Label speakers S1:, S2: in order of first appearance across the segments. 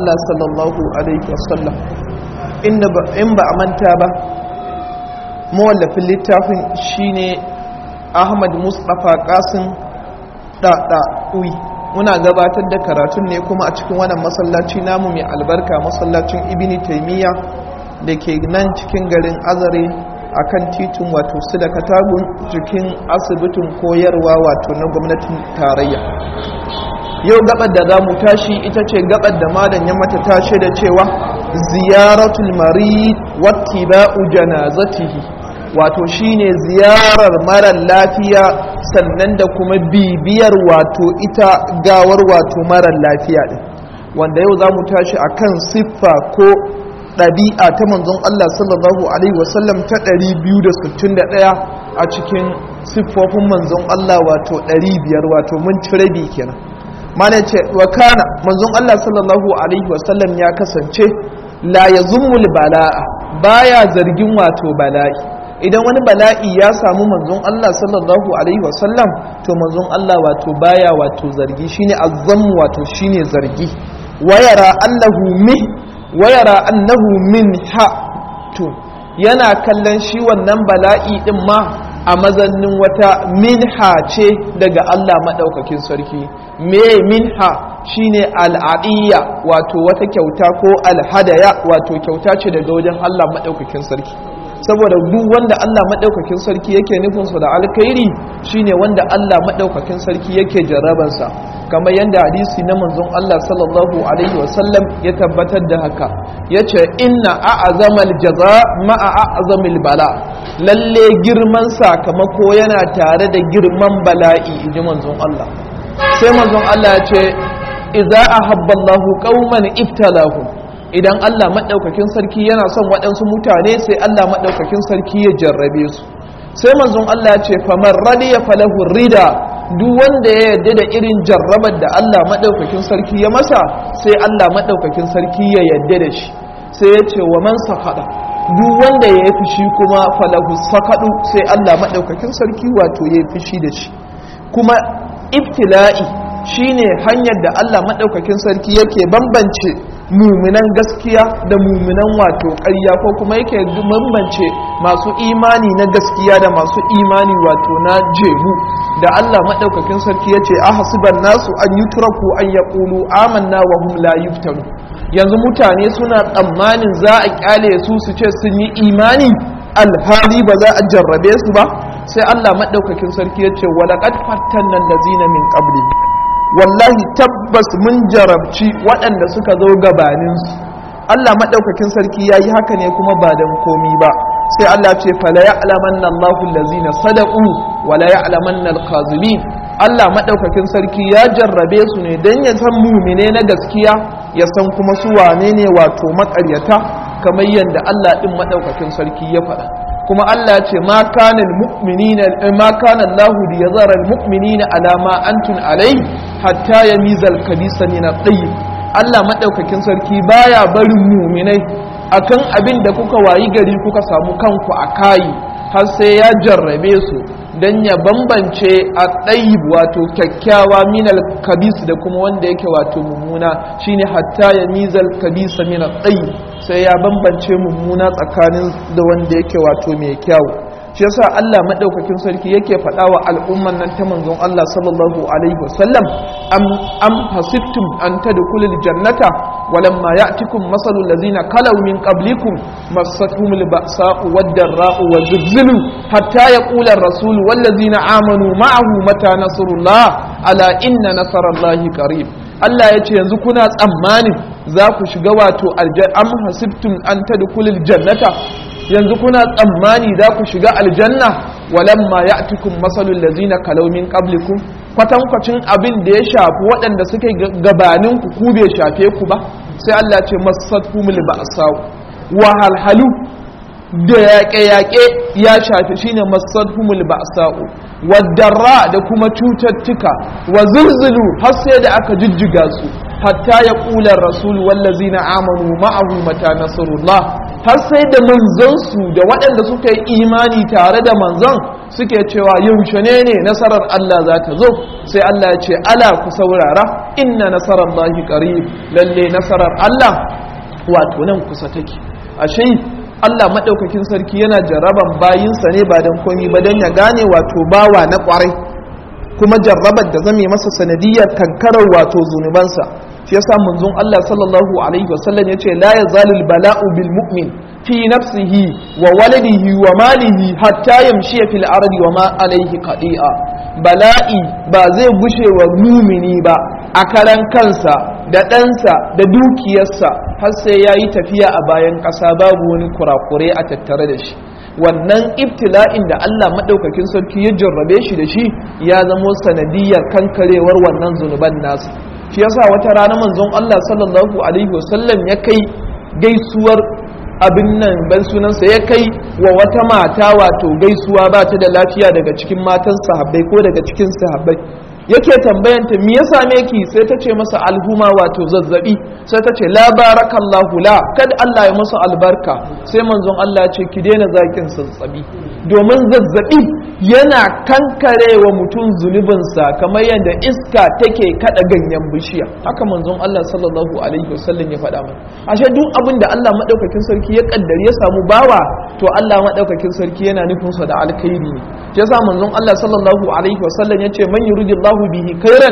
S1: Allah sallallahu alaihi wasallam in ba a manta ba mawallafin littafin shine Ahmad Mustapha Qasim ɗaɗa'ui muna gabatar da karatun ne kuma a cikin wannan masallaci namu mai albarka masallacin ibini taimiyya da ke nan cikin garin azare a kan titin wato su da katagun cikin asibitin koyarwa wato na gwamnatin tarayya yau gabar da za mu tashi ita ce gabar da malam ya mata tashe da cewa ziyaratul marid wattiba'u janazatihi wato shine ziyarar mara lafiya sannan da kuma bibiyar wato ita gawar wato mara lafiya din wanda yau za mu tashi akan siffa ko ɗabi'a ta manzon Allah sallallahu alaihi wasallam ta 261 a cikin siffofin manzon Allah wato 500 wato mun ci rabi kenan mana ce wa kana manzon Allah sallallahu alaihi wasallam ya kasance la yazumul bala'a baya zargin wato bala'i idan wani bala'i ya samu manzon Allah sallallahu alaihi wasallam to manzon Allah wato baya wato zargi shine azzamu wato shine zargi wayara annahu min wayara annahu min ha to yana kallon shi wannan bala'i din ma a mazannin wata minha ce daga Allah madaukakin sarki me minha shine al'adiyya wato wata kyauta ko alhadaya wato kyauta ce daga wajen Allah madaukakin sarki saboda duk wanda Allah maɗaukakin sarki yake nufinsa da alkhairi shine wanda Allah maɗaukakin sarki yake jarrabansa kamar yadda hadisi na manzon Allah sallallahu alaihi wasallam ya tabbatar da haka yace inna a'zamal jaza ma'a a'zamil bala lalle girman sakamako yana tare da girman bala'i inji manzon Allah sai manzon Allah ya ce idza ahabba Allahu qauman ibtalahum idan Allah maɗaukakin sarki yana son waɗansu mutane sai Allah maɗaukakin sarki ya jarrabe su sai manzon Allah ya ce famar radiya falahu rida duk wanda ya yarda da irin jarrabar da Allah maɗaukakin sarki ya masa sai Allah maɗaukakin sarki ya yarda da shi sai ya ce wa man sakada duk wanda ya yi fushi kuma falahu sakadu sai Allah maɗaukakin sarki wato ya yi fushi da shi kuma ibtila'i shine hanyar da Allah maɗaukakin sarki yake bambance muminan gaskiya da muminan wato ƙarya ko kuma yake bambance masu imani na gaskiya da masu imani wato na jebu da Allah maɗaukakin sarki ya ce a hasiban nasu an yi turaku an ya ƙulu amanna wa hum la yuftanu yanzu mutane suna tsammanin za a ƙyale su su ce sun yi imani alhali ba za a jarrabe su ba sai Allah maɗaukakin sarki ya ce walaƙad fattannan lazina min qabli wallahi tabbas mun jarabci waɗanda suka zo gabaninsu Allah maɗaukakin sarki ya yi haka ne kuma ba don komi ba sai Allah ce fala ya'lamanna Allahu allazina sadaqu wala ya'lamanna al-kazibin Allah maɗaukakin sarki ya jarrabe su ne don ya san mumine na gaskiya ya san kuma su wane ne wato maƙaryata kamar yadda Allah ɗin maɗaukakin sarki ya faɗa kuma Allah ce ma kana almu'minina ma kana Allahu li yazara almu'minina ala ma antum alai hatta yamiza alkhabisa min at-tayyib Allah madaukakin sarki baya barin mu'minai akan abin da kuka wayi gari kuka samu kanku a kayi har sai ya jarrabe su dan ya bambance a ɗayib wato kyakkyawa minal kabis da kuma wanda yake wato mummuna shine hatta ya mizal kabisa minal ɗayib sai ya bambance mummuna tsakanin da wanda yake wato mai kyau shi yasa Allah madaukakin sarki yake faɗa wa al'umman nan ta manzon Allah sallallahu alaihi wasallam am am hasibtum an tadkhulul jannata walamma ya'tikum masalul ladzina kalaw min qablikum massatuhumul ba'sa'u wad-darra'u wazilzilu hatta yaqula ar-rasul wal ladzina amanu ma'ahu mata nasrullah ala inna nasrallahi qarib Allah ya ce yanzu kuna tsammanin za ku shiga wato am hasibtum an tadkhulul jannata yanzu kuna tsammani za ku shiga aljanna walamma ya'tikum masalul ladzina kalaw min qablikum kwatankwacin abin da ya shafi waɗanda suke gabanin ku ku bai shafe ku ba sai Allah ce masatumul ba'sa wa halhalu da yaƙe-yaƙe ya shafi shine masatumul ba'sa wadarra da kuma cututtuka wa zulzulu har sai da aka jijjiga su hatta ya ƙula rasul wallazina amanu ma'ahu mata nasrullah har sai da manzansu da waɗanda suka yi imani tare da manzon suke cewa yaushe ne ne nasarar Allah za ta zo sai Allah ya ce ala ku saurara inna nasarar Allahi qarib lalle nasarar Allah wato nan kusa take ashe Allah madaukakin sarki yana jarraban bayinsa ne ba dan komai ba dan ya gane wato bawa na kwarai kuma jarrabar da zame masa sanadiyar kankarar wato zunubansa shi yasa manzon Allah sallallahu alaihi wasallam yace la yazalul bala'u bil mu'min fi nafsihi wa waladihi wa malihi hatta yamshi fil ardi wa ma alaihi qadi'a bala'i ba zai gushe wa mumini ba a karan kansa da ɗansa da dukiyarsa har sai ya yi tafiya a bayan ƙasa babu wani kurakure a tattare da shi wannan ibtila'in da Allah maɗaukakin sarki ya jarrabe shi da shi ya zamo sanadiyar kankarewar wannan zunuban nasu shi yasa wata rana manzon Allah sallallahu alaihi wasallam ya kai gaisuwar abin nan ban sunansa ya kai wa wata mata wato gaisuwa ba ta da lafiya daga cikin matan sahabbai ko daga cikin sahabbai yake tambayanta me ya same ki sai ta ce masa alhuma wato zazzabi sai ta ce la barakallahu la kad Allah ya masa albarka sai manzon Allah ya ce ki daina zakin zazzabi domin zazzabi yana kankare wa mutum zunubinsa kamar yadda iska take kada ganyen bishiya haka manzon Allah sallallahu alaihi wasallam ya faɗa mana ashe duk abin da Allah madaukakin sarki ya kaddari ya samu bawa to Allah madaukakin sarki yana nufin sa da alkhairi ne yasa manzon Allah sallallahu alaihi wasallam ya ce man yuridillahu bihi khairan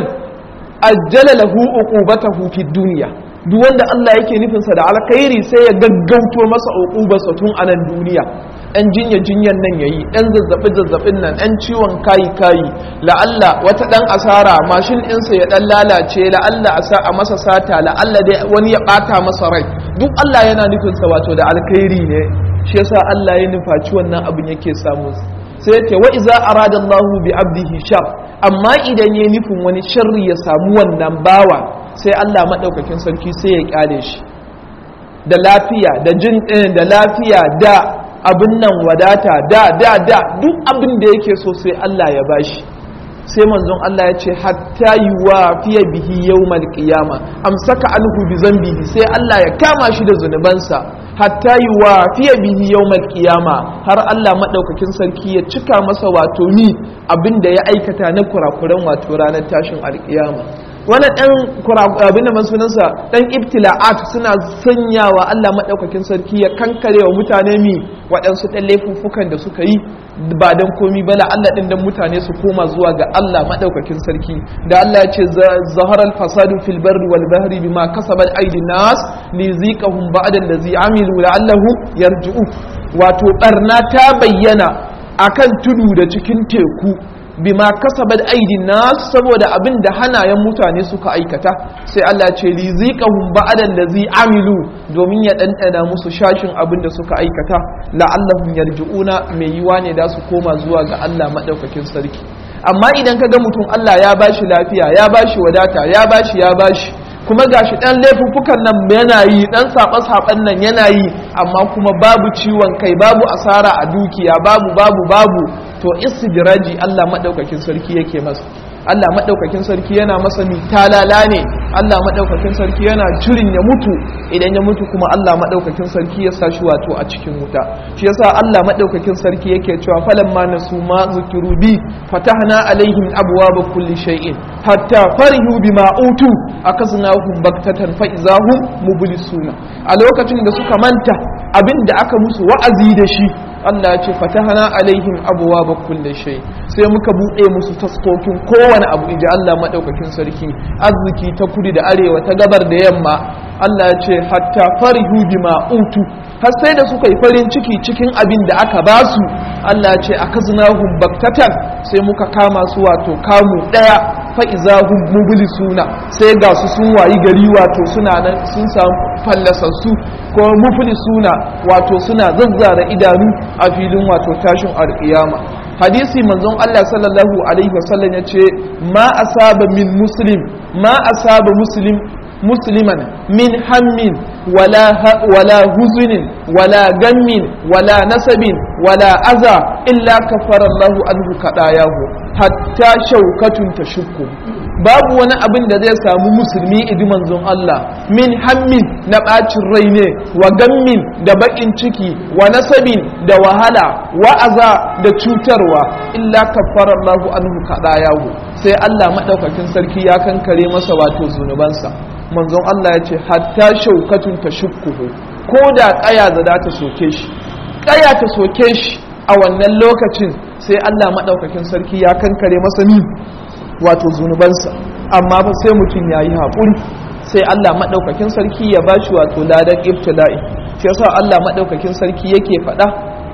S1: ajjala lahu uqubatahu fid dunya duk wanda Allah yake nufin sa da alkhairi sai ya gaggauto masa uqubarsa tun a nan duniya ɗan jinya jinyan nan yayi ɗan zazzabi zazzabin nan ɗan ciwon kayi kayi la'alla wata ɗan asara mashin ɗinsa ya ɗan lalace la'alla a sa a masa sata la'alla dai wani ya ɓata masa rai duk Allah yana nufin sa wato da alkhairi ne shi yasa Allah ya nufaci wannan abin yake samu sai ce wa iza arada Allah bi abdihi shar amma idan ya nufin wani sharri ya samu wannan bawa sai Allah madaukakin sarki sai ya kyale shi da lafiya da jin da lafiya da abin nan wadata da da da duk abin da yake so sai Allah ya bashi sai manzon Allah ya ce hatta yuwa fiye bihi yawmal qiyama amsaka anhu bi zambihi sai Allah ya kama shi da zunubansa hatta yuwa fiye bihi yawmal qiyama har Allah madaukakin sarki ya cika masa wato ni abinda ya aikata na kurakuran wato ranar tashin alkiyama wani ɗan abin da man sunansa ɗan ibtila'at suna sanyawa Allah maɗaukakin sarki ya kankare wa mutane mi waɗansu ɗan laifuffukan da suka yi ba don komi ba la Allah ɗin don mutane su koma zuwa ga Allah maɗaukakin sarki da Allah ya ce zaharar fasadu fil barri wal bahri bima kasabat aidin nas li ziqahum ba'da allazi amilu la'allahum yarji'u wato barna ta bayyana akan tudu da cikin teku bima kasabat aidin nas saboda abin da hanayen mutane suka aikata sai Allah ce liziqahum ba'da allazi amilu domin ya dandana musu shashin abin da suka aikata la'allahum yarji'una mai yiwa ne da su koma zuwa ga Allah madaukakin sarki amma idan ka ga mutum Allah ya bashi lafiya ya bashi wadata ya bashi ya bashi kuma gashi dan laifuffukan nan yana yi dan saɓa-saɓan nan yana yi amma kuma babu ciwon kai babu asara a dukiya babu babu babu to istidraji Allah madaukakin sarki yake masa Allah madaukakin sarki yana masa mi talala ne Allah madaukakin sarki yana cirin ya mutu idan ya mutu kuma Allah madaukakin sarki ya sa shi wato a cikin wuta shi yasa Allah madaukakin sarki yake cewa falamma nasu ma zukiru bi fatahna alaihim abwaaba kulli shay'in hatta farihu bima utu akaznahum baktatan fa izahum mublisuna a lokacin da suka manta abin da aka musu wa'azi da shi Allah ya ce fatahana alaihim abuwa ba kulle shay sai muka buɗe musu taskokin kowane abu inji Allah madaukakin sarki arziki ta kudu da arewa ta gabar da yamma Allah ya ce hatta farihu bima utu har sai da suka yi farin ciki cikin abin da aka ba su Allah ya ce akaznahum baktatan sai muka kama su wato kamu daya fa izahum mublisuna sai ga su sun wayi gari wato suna nan sun samu fallasassu ko muflisuna wato suna zazzara idanu a filin wato tashin alƙiyama hadisi manzon Allah sallallahu alaihi wasallam ya ce ma asaba min muslim ma asaba muslim musliman min hammin ولا ولا حزن ولا غم ولا نسب ولا أذى إلا كفر الله عنه خطاياه حتى شوكة تشك babu wani abin da zai samu musulmi idi manzon Allah min hammin na ɓacin rai ne wa gammin da baƙin ciki wa nasabin da wahala wa aza da cutarwa illa kaffara Allahu anhu yahu sai Allah maɗaukakin sarki ya kankare masa wato zunubansa manzon Allah ya ce hatta shaukatun ta shukkuhu ko da ƙaya za ta soke shi ƙaya ta soke shi a wannan lokacin sai Allah maɗaukakin sarki ya kankare masa ni wato zunubansa amma ba sai mutum ya yi haƙuri sai Allah maɗaukakin sarki ya bashi wato ladan ibtila'i shi yasa Allah maɗaukakin sarki yake faɗa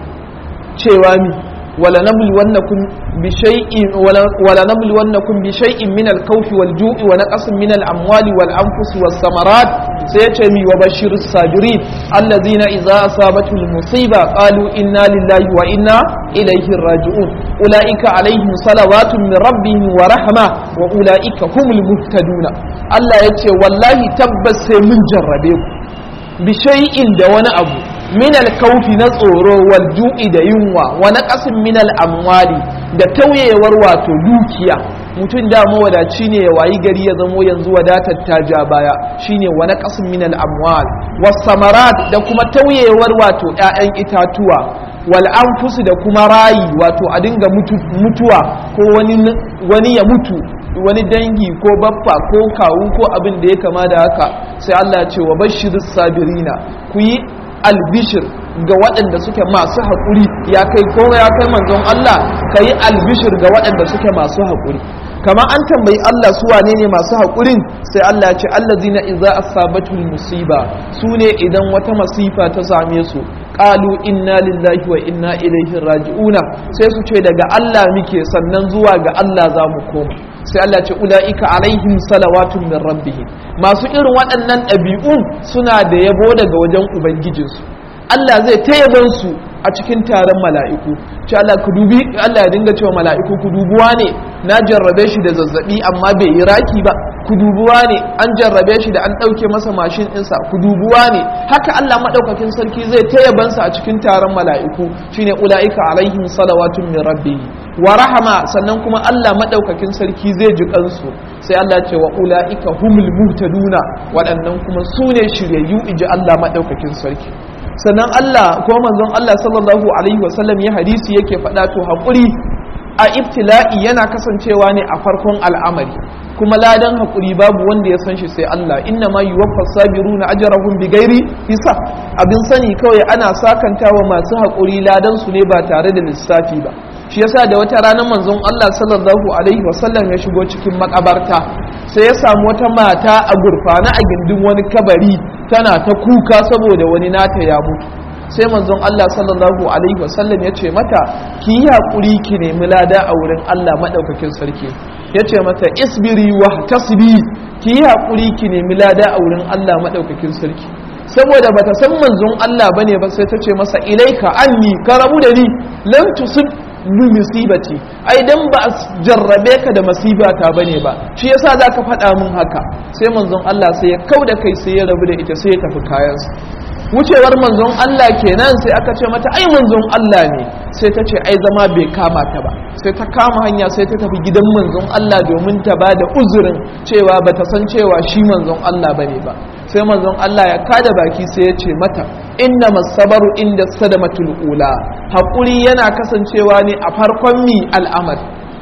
S1: cewa mi wala nabluwannakum bi shay'in wala nabluwannakum bi shay'in min al-khawfi wal-ju'i wa naqsin min al-amwali wal-anfusi was-samarat sai yace mi wa bashirus sabirin allazina idza asabatuhum musiba qalu inna lillahi wa inna ilayhi raji'un ulaika alaihim salawatun min rabbihim wa rahma wa ulaika humul muhtaduna Allah yace wallahi tabbas sai mun jarrabe ku bi shay'in da wani abu min alkaufi na tsoro wal ju'i da yunwa wa naqasin min amwali da tauyewar wato dukiya mutum da mawadaci ne ya wayi gari ya zamo yanzu wadatar ta ja baya shine wa naqasin min amwal was samarat da kuma tauyewar wato ƴaƴan itatuwa wal anfusi da kuma rayi wato a dinga mutuwa ko wani wani ya mutu wani dangi ko baffa ko kawu ko abin da ya kama da haka sai Allah ya ce wa bashirus sabirina ku yi albishir ga waɗanda suke masu haƙuri ya kai ko ya kai manzon Allah ka yi albishir ga waɗanda suke masu haƙuri kama an tambayi Allah su wane ne masu haƙurin sai Allah ya ce allazina idza asabatul musiba su ne idan wata masifa ta same su qalu inna lillahi wa inna ilaihi raji'una sai su ce daga Allah muke sannan zuwa ga Allah za mu koma sai Allah ce ula'ika alaihim salawatun min rabbihim masu irin waɗannan ɗabi'un suna da yabo daga wajen ubangijinsu Allah zai ta yabon su a cikin taron mala'iku ce Allah ku dubi Allah ya dinga cewa mala'iku ku dubuwa ne na jarrabe shi da zazzabi amma bai yi raki ba ku dubuwa ne an jarrabe shi da an ɗauke masa mashin ɗinsa ku dubuwa ne haka Allah maɗaukakin sarki zai ta yabansa a cikin taron mala'iku shine ula'ika alaihim salawatun min rabbihim wa rahama sannan kuma Allah maɗaukakin sarki zai ji kansu sai Allah ce wa ula'ika humul muhtaduna waɗannan kuma su ne shiryayyu iji Allah maɗaukakin sarki sannan Allah ko manzon Allah sallallahu alaihi wasallam ya hadisi yake faɗa to haƙuri a ibtila'i yana kasancewa ne a farkon al'amari kuma ladan haƙuri babu wanda ya san shi sai Allah inna ma yuwaffa sabiruna ajrahum bighairi hisab abin sani kawai ana sakantawa masu haƙuri ladan su ne ba tare da lissafi ba shi yasa da wata ranar manzon Allah sallallahu alaihi wasallam ya shigo cikin makabarta sai ya samu wata mata a gurfana a gindin wani kabari tana ta kuka saboda wani nata ya mutu sai manzon Allah sallallahu alaihi wasallam ya ce mata ki yi haƙuri ki nemi lada a wurin Allah maɗaukakin sarki ya ce mata isbiri wa tasbi ki yi haƙuri ki nemi lada a wurin Allah maɗaukakin sarki saboda bata san manzon Allah bane ba sai ta ce masa ilaika anni ka rabu da ni lam tusib bi musibati ai dan ba jarrabe ka da masibata bane ba shi yasa zaka faɗa min haka sai manzon Allah sai ya kauda kai sai ya rabu da ita sai ya tafi kayansa wucewar manzon Allah kenan sai aka ce mata ai manzon Allah ne sai ta ce ai zama bai kama ta ba sai ta kama hanya sai ta tafi gidan manzon Allah domin ta ba da uzurin cewa bata san cewa shi manzon Allah bane ba sai manzon Allah ya kada baki sai ya ce mata inna masabaru inda sadamatul ula haƙuri yana kasancewa ne a farkon mi al'amar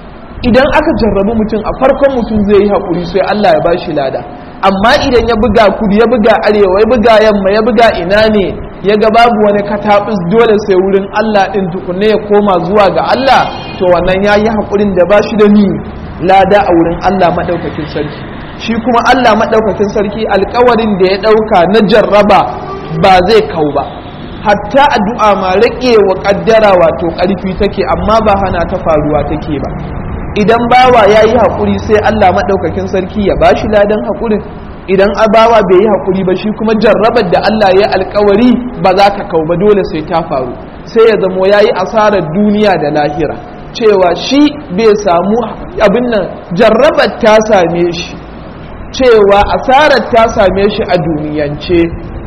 S1: idan aka jarrabu mutum a farkon mutum zai yi haƙuri sai Allah ya bashi lada amma idan ya buga kudu ya buga arewa ya buga yamma ya buga ina ne ya ga babu wani katabis dole sai wurin Allah ɗin tukunne ya koma zuwa ga Allah to wannan ya yi haƙurin da ba shi da ni lada a wurin Allah maɗaukakin sarki shi kuma Allah maɗaukakin sarki alkawarin da ya ɗauka na jarraba ba zai kau ba hatta addu'a ma rage wa ƙaddara wato ƙarfi take amma ba hana ta faruwa take ba idan bawa ya yi haƙuri sai Allah maɗaukakin sarki ya ba shi ladan haƙurin idan bawa bai yi haƙuri ba shi kuma jarrabar da Allah ya alkawari ba za ta kau ba dole sai ta faru sai ya zamo ya yi asarar duniya da lahira cewa shi bai samu abin nan jarrabar ta same shi cewa asarar ta same shi a duniyance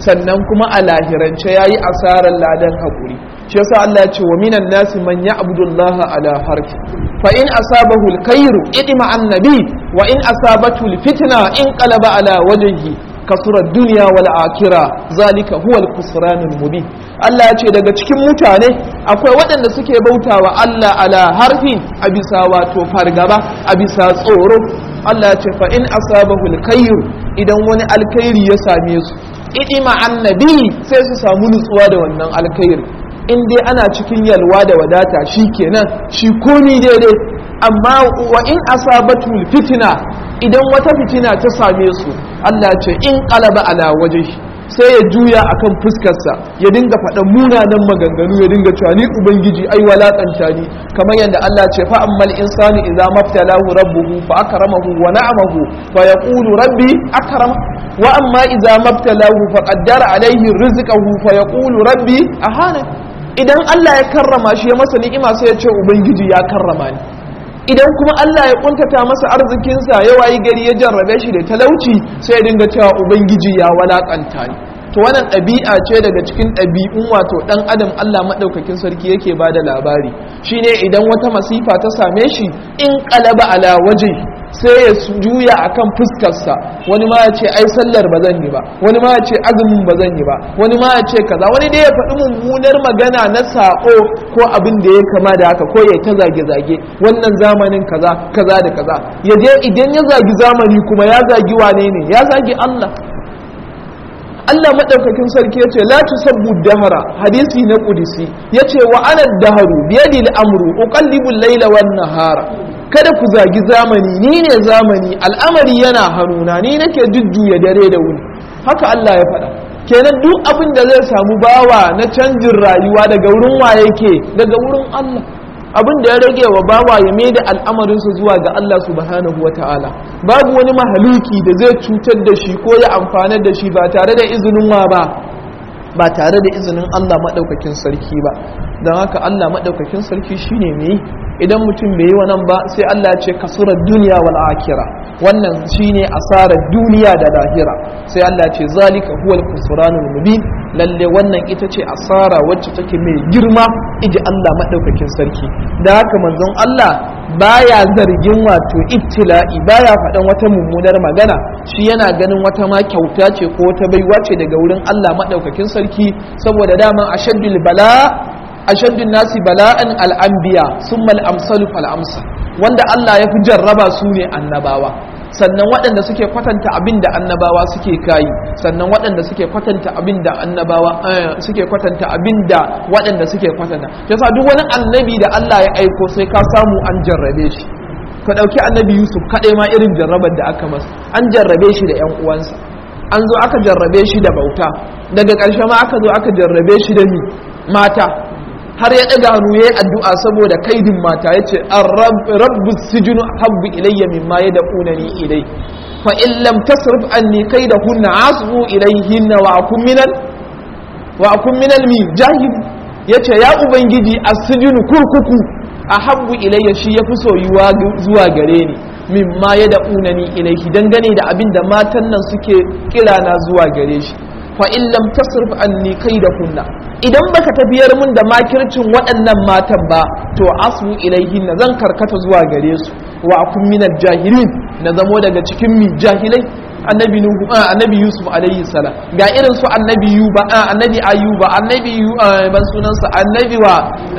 S1: sannan kuma a lahirance yayi asarar ladan hakuri shi yasa Allah ya ce wa minan nasi man ya'budu Allah ala harfi fa in asabahu alkhairu idima annabi wa in asabatu alfitna in qalaba ala wajhihi kasura dunya wal akhirah zalika huwa al mubin Allah ya ce daga cikin mutane akwai waɗanda suke bautawa Allah ala harfin a bisa wato fargaba a bisa tsoro Allah ya ce fa in asabahu alkhairu idan wani alkhairi ya same su idima annabi sai su samu nutsuwa da wannan alkhairi in dai ana cikin yalwa da wadata shi kenan shi komi daidai amma wa in asabatul fitina idan wata fitina ta same su Allah ce in qalaba ala wajhi sai ya juya akan fuskarsa ya dinga faɗan munanan maganganu ya dinga cewa ni ubangiji ai walakanta ni kamar yadda Allah ce fa ammal insanu idza maftalahu rabbuhu fa akramahu wa na'amahu fa yaqulu rabbi akrama wa amma idza maftalahu fa qaddara alayhi rizqahu fa yaqulu rabbi ahana idan Allah ya karrama shi ya masa ni'ima sai ya ce ubangiji ya karrama ni idan kuma Allah ya kuntata masa arzikinsa ya wayi gari ya jarrabe shi da talauci sai ya dinga cewa ubangiji ya walakanta ni to wannan ɗabi'a ce daga cikin ɗabi'un wato ɗan adam Allah maɗaukakin sarki yake ba da labari shine idan wata masifa ta same shi in ƙalaba ala waje sai ya juya akan fuskarsa wani ma ya ce ai sallar ba zan yi ba wani ma ya ce azumin ba zan yi ba wani ma ya ce kaza wani dai ya faɗi mummunar magana na saƙo ko abin da ya kama da haka ko ya ta zage-zage wannan zamanin kaza kaza da kaza ya je idan ya zagi zamani kuma ya zagi wane ne ya zagi Allah Allah maɗaukakin sarki ya ce la tusabbu dahara hadisi na kudisi ya ce wa ana daharu biyadi al'amru uqallibu al-laila wan nahara kada ku zagi zamani ni ne zamani al'amari yana hannuna ni nake jujjuya dare da wuni haka Allah ya faɗa kenan duk abin da zai samu bawa na canjin rayuwa daga wurin wa yake daga wurin Allah abin da ya rage wa bawa ya mai da al'amarinsa zuwa ga Allah subhanahu wata'ala babu wani mahaluki da zai cutar da shi ko ya amfanar da shi ba tare da izinin wa ba ba tare da izinin Allah maɗaukakin sarki ba don haka Allah maɗaukakin sarki shine mai idan mutum bai yi wannan ba sai Allah ce kasurar duniya wal akira wannan shine asarar duniya da lahira sai Allah ce zalika huwal khusranul mubin lalle wannan ita ce asara wacce take mai girma iji Allah madaukakin sarki da haka manzon Allah baya zargin wato ibtila'i baya faɗan wata mummunar magana shi yana ganin wata ma kyauta ce ko wata baiwa ce daga wurin Allah madaukakin sarki saboda daman ashaddul bala ashaddun nasi bala'an al'anbiya sun mal'amsalu fal'amsa wanda Allah ya fi jarraba su ne annabawa sannan waɗanda suke kwatanta abin da annabawa suke kayi sannan waɗanda suke kwatanta abin da annabawa suke kwatanta abin da waɗanda suke kwatanta yasa duk wani annabi da Allah ya aiko sai ka samu an jarrabe shi ka ɗauki annabi yusuf kaɗai ma irin jarrabar da aka masa an jarrabe shi da 'yan uwansa an zo aka jarrabe shi da bauta daga ƙarshe ma aka zo aka jarrabe shi da mata har ya ɗaga hannu ya yi addu'a saboda kaidin mata ya ce rabbu sijinu habbu ilayya mimma ya da ƙunani ilai fa in lam tasrif anni kai da hunna asu ilayhinna wa akun minal wa akun minal mi jahil ya ce ya ubangiji asijinu kurkuku a habbu ilayya shi ya fi soyuwa zuwa gare ni mimma ya da ƙunani ilaihi dangane da abin da matan nan suke kira na zuwa gare shi fa in lam tasrif anni kaidahunna idan baka tafiyar mun da makircin waɗannan matan ba to asbu ilaihin na zan karkata zuwa gare su wa akun minal jahilin na zamo daga cikin mi jahilai annabi nuhu annabi yusuf alaihi salam ga irin su annabi yuba annabi ayuba annabi ban sunansa annabi wa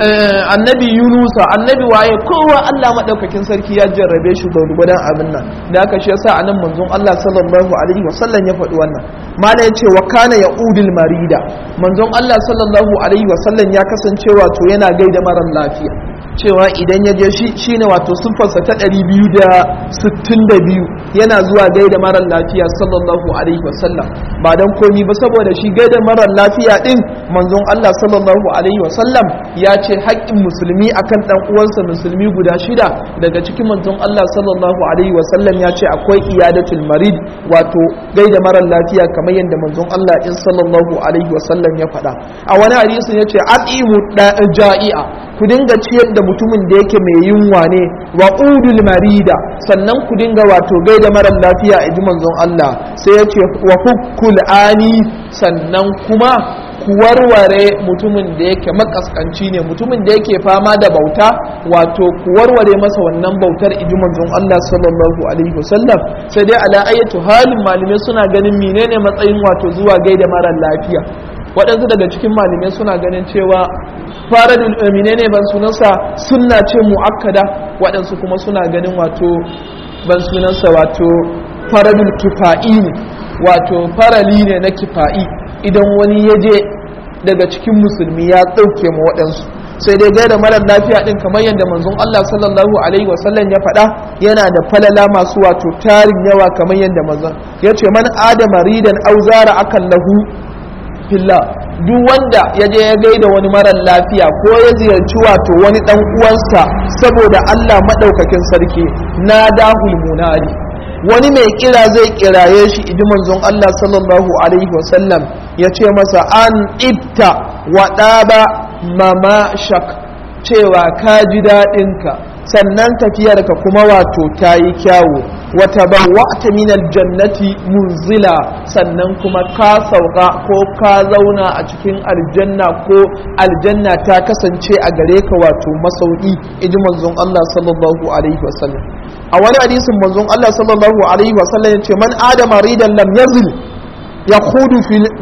S1: annabi yunusa annabi waye kowa Allah madaukakin sarki ya jarrabe shi da gudan abin nan da aka shi yasa anan manzon Allah sallallahu alaihi wasallam ya faɗi wannan mala yace wa kana yaudul marida manzon Allah sallallahu alaihi wasallam ya kasance wato yana gaida marar lafiya cewa idan ya je shi shine wato sunfarsa ta 262 yana zuwa gaida marar lafiya sallallahu alaihi wasallam ba dan komi ba saboda shi gaida marar lafiya din manzon Allah sallallahu alaihi wasallam ya ce haƙƙin musulmi akan dan uwansa musulmi guda shida daga cikin manzon Allah sallallahu alaihi wasallam ya ce akwai iyadatul marid wato gaida marar lafiya kamar yadda manzon Allah in sallallahu alaihi wasallam ya faɗa a wani hadisin ya ce atimu ja'i'a ku ku dinga ciyar da mutumin da yake mai yunwa ne wa udul marida sannan ku dinga wato gaida marar lafiya a ji manzon Allah sai ya ce wa hukkul ani sannan kuma ku warware mutumin da yake makaskanci ne mutumin da yake fama da bauta wato ku warware masa wannan bautar iji manzon Allah sallallahu alaihi wasallam sai dai ala ayatu halin malamai suna ganin menene matsayin wato zuwa gaida marar lafiya waɗansu daga cikin malamai suna ganin cewa faradul menene ban sunansa sunna ce muakkada waɗansu kuma suna ganin wato ban sunansa wato faradul kifa'i ne wato farali ne na kifa'i idan wani ya je daga cikin musulmi ya ɗauke ma waɗansu sai dai gaida marar lafiya ɗin kamar yadda manzon Allah sallallahu alaihi wasallam ya faɗa yana da falala masu wato tarin yawa kamar yadda manzon ya ce man adama ridan auzara akan lahu filla duk wanda ya je ya gaida wani marar lafiya ko ya ziyarci wato wani ɗan uwansa saboda Allah maɗaukakin sarki na dahul munadi wani mai kira zai kiraye shi idi manzon Allah sallallahu alaihi wasallam ya ce masa an ibta wa ɗaba mama shak cewa ka ji daɗinka sannan tafiyarka kuma wato ta yi kyawu wata ba wata minal jannati munzila sannan kuma ka sauka ko ka zauna a cikin aljanna ko aljanna ta kasance a gare ka wato masauki idi manzon Allah sallallahu alaihi wasallam a wani hadisin manzon Allah sallallahu alaihi wasallam ya ce man adama ridan lam yazil ya khudu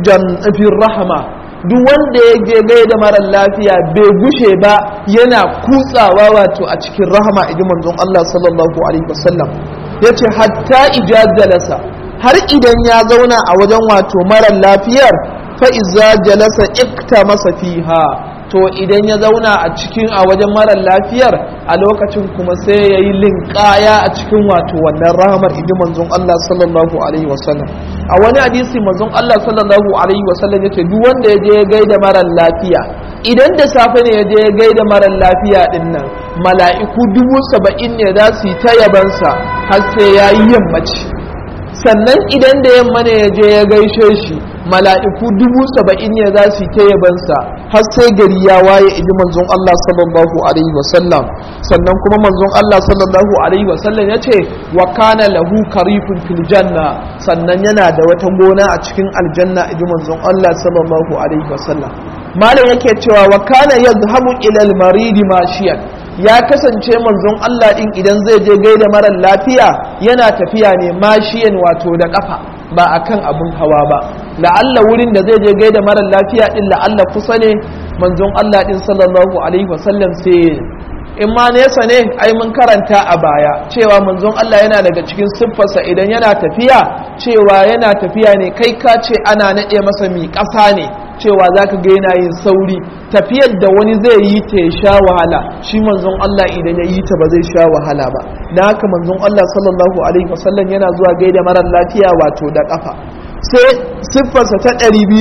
S1: fil rahma duk wanda ya je gaida marar lafiya bai gushe ba yana kutsawa wato a cikin rahama idan manzon Allah sallallahu alaihi wasallam yace hatta ijajalasa har idan ya zauna a wajen wato marar lafiyar fa iza jalasa ikta masa fiha to idan ya zauna a cikin a wajen marar lafiyar a lokacin kuma sai ya yi linkaya a cikin wato wannan rahamar idi manzon Allah sallallahu alaihi wasallam a wani hadisi manzon Allah sallallahu alaihi wasallam yace duk wanda ya je ya gaida marar lafiya idan da safe ne ya je ya gaida marar lafiya din nan mala'iku dubu saba'in ne za su yi ta yabansa har sai ya yi yammaci sannan idan da yamma ne ya je ya gaishe shi mala'iku dubu saba'in ne za su yi ta yabansa har sai gari ya waye iji manzon Allah sallallahu alaihi wasallam sannan kuma manzon Allah sallallahu alaihi wasallam ya ce wa kana lahu karifun fil janna sannan yana da wata gona a cikin aljanna iji manzon Allah sallallahu alaihi wasallam malam yake cewa wa kana yadhhabu ila al-maridi mashiyan ya kasance manzon Allah din idan zai je gaida marar lafiya yana tafiya ne mashiyan wato da kafa ba akan abin hawa ba la'alla wurin da zai je gaida marar lafiya din la'alla kusa ne manzon Allah din sallallahu alaihi wasallam sai in ma nesa ne ai mun karanta a baya cewa manzon Allah yana daga cikin siffarsa idan yana tafiya cewa yana tafiya ne kai ka ce ana naɗe masa mi ƙasa ne cewa za ka ga yana yin sauri tafiyar da wani zai yi ta ya sha wahala shi manzon Allah idan ya yi ta ba zai sha wahala ba na haka manzon Allah sallallahu alaihi wasallam yana zuwa gaida marar lafiya wato da kafa sai siffarsa ta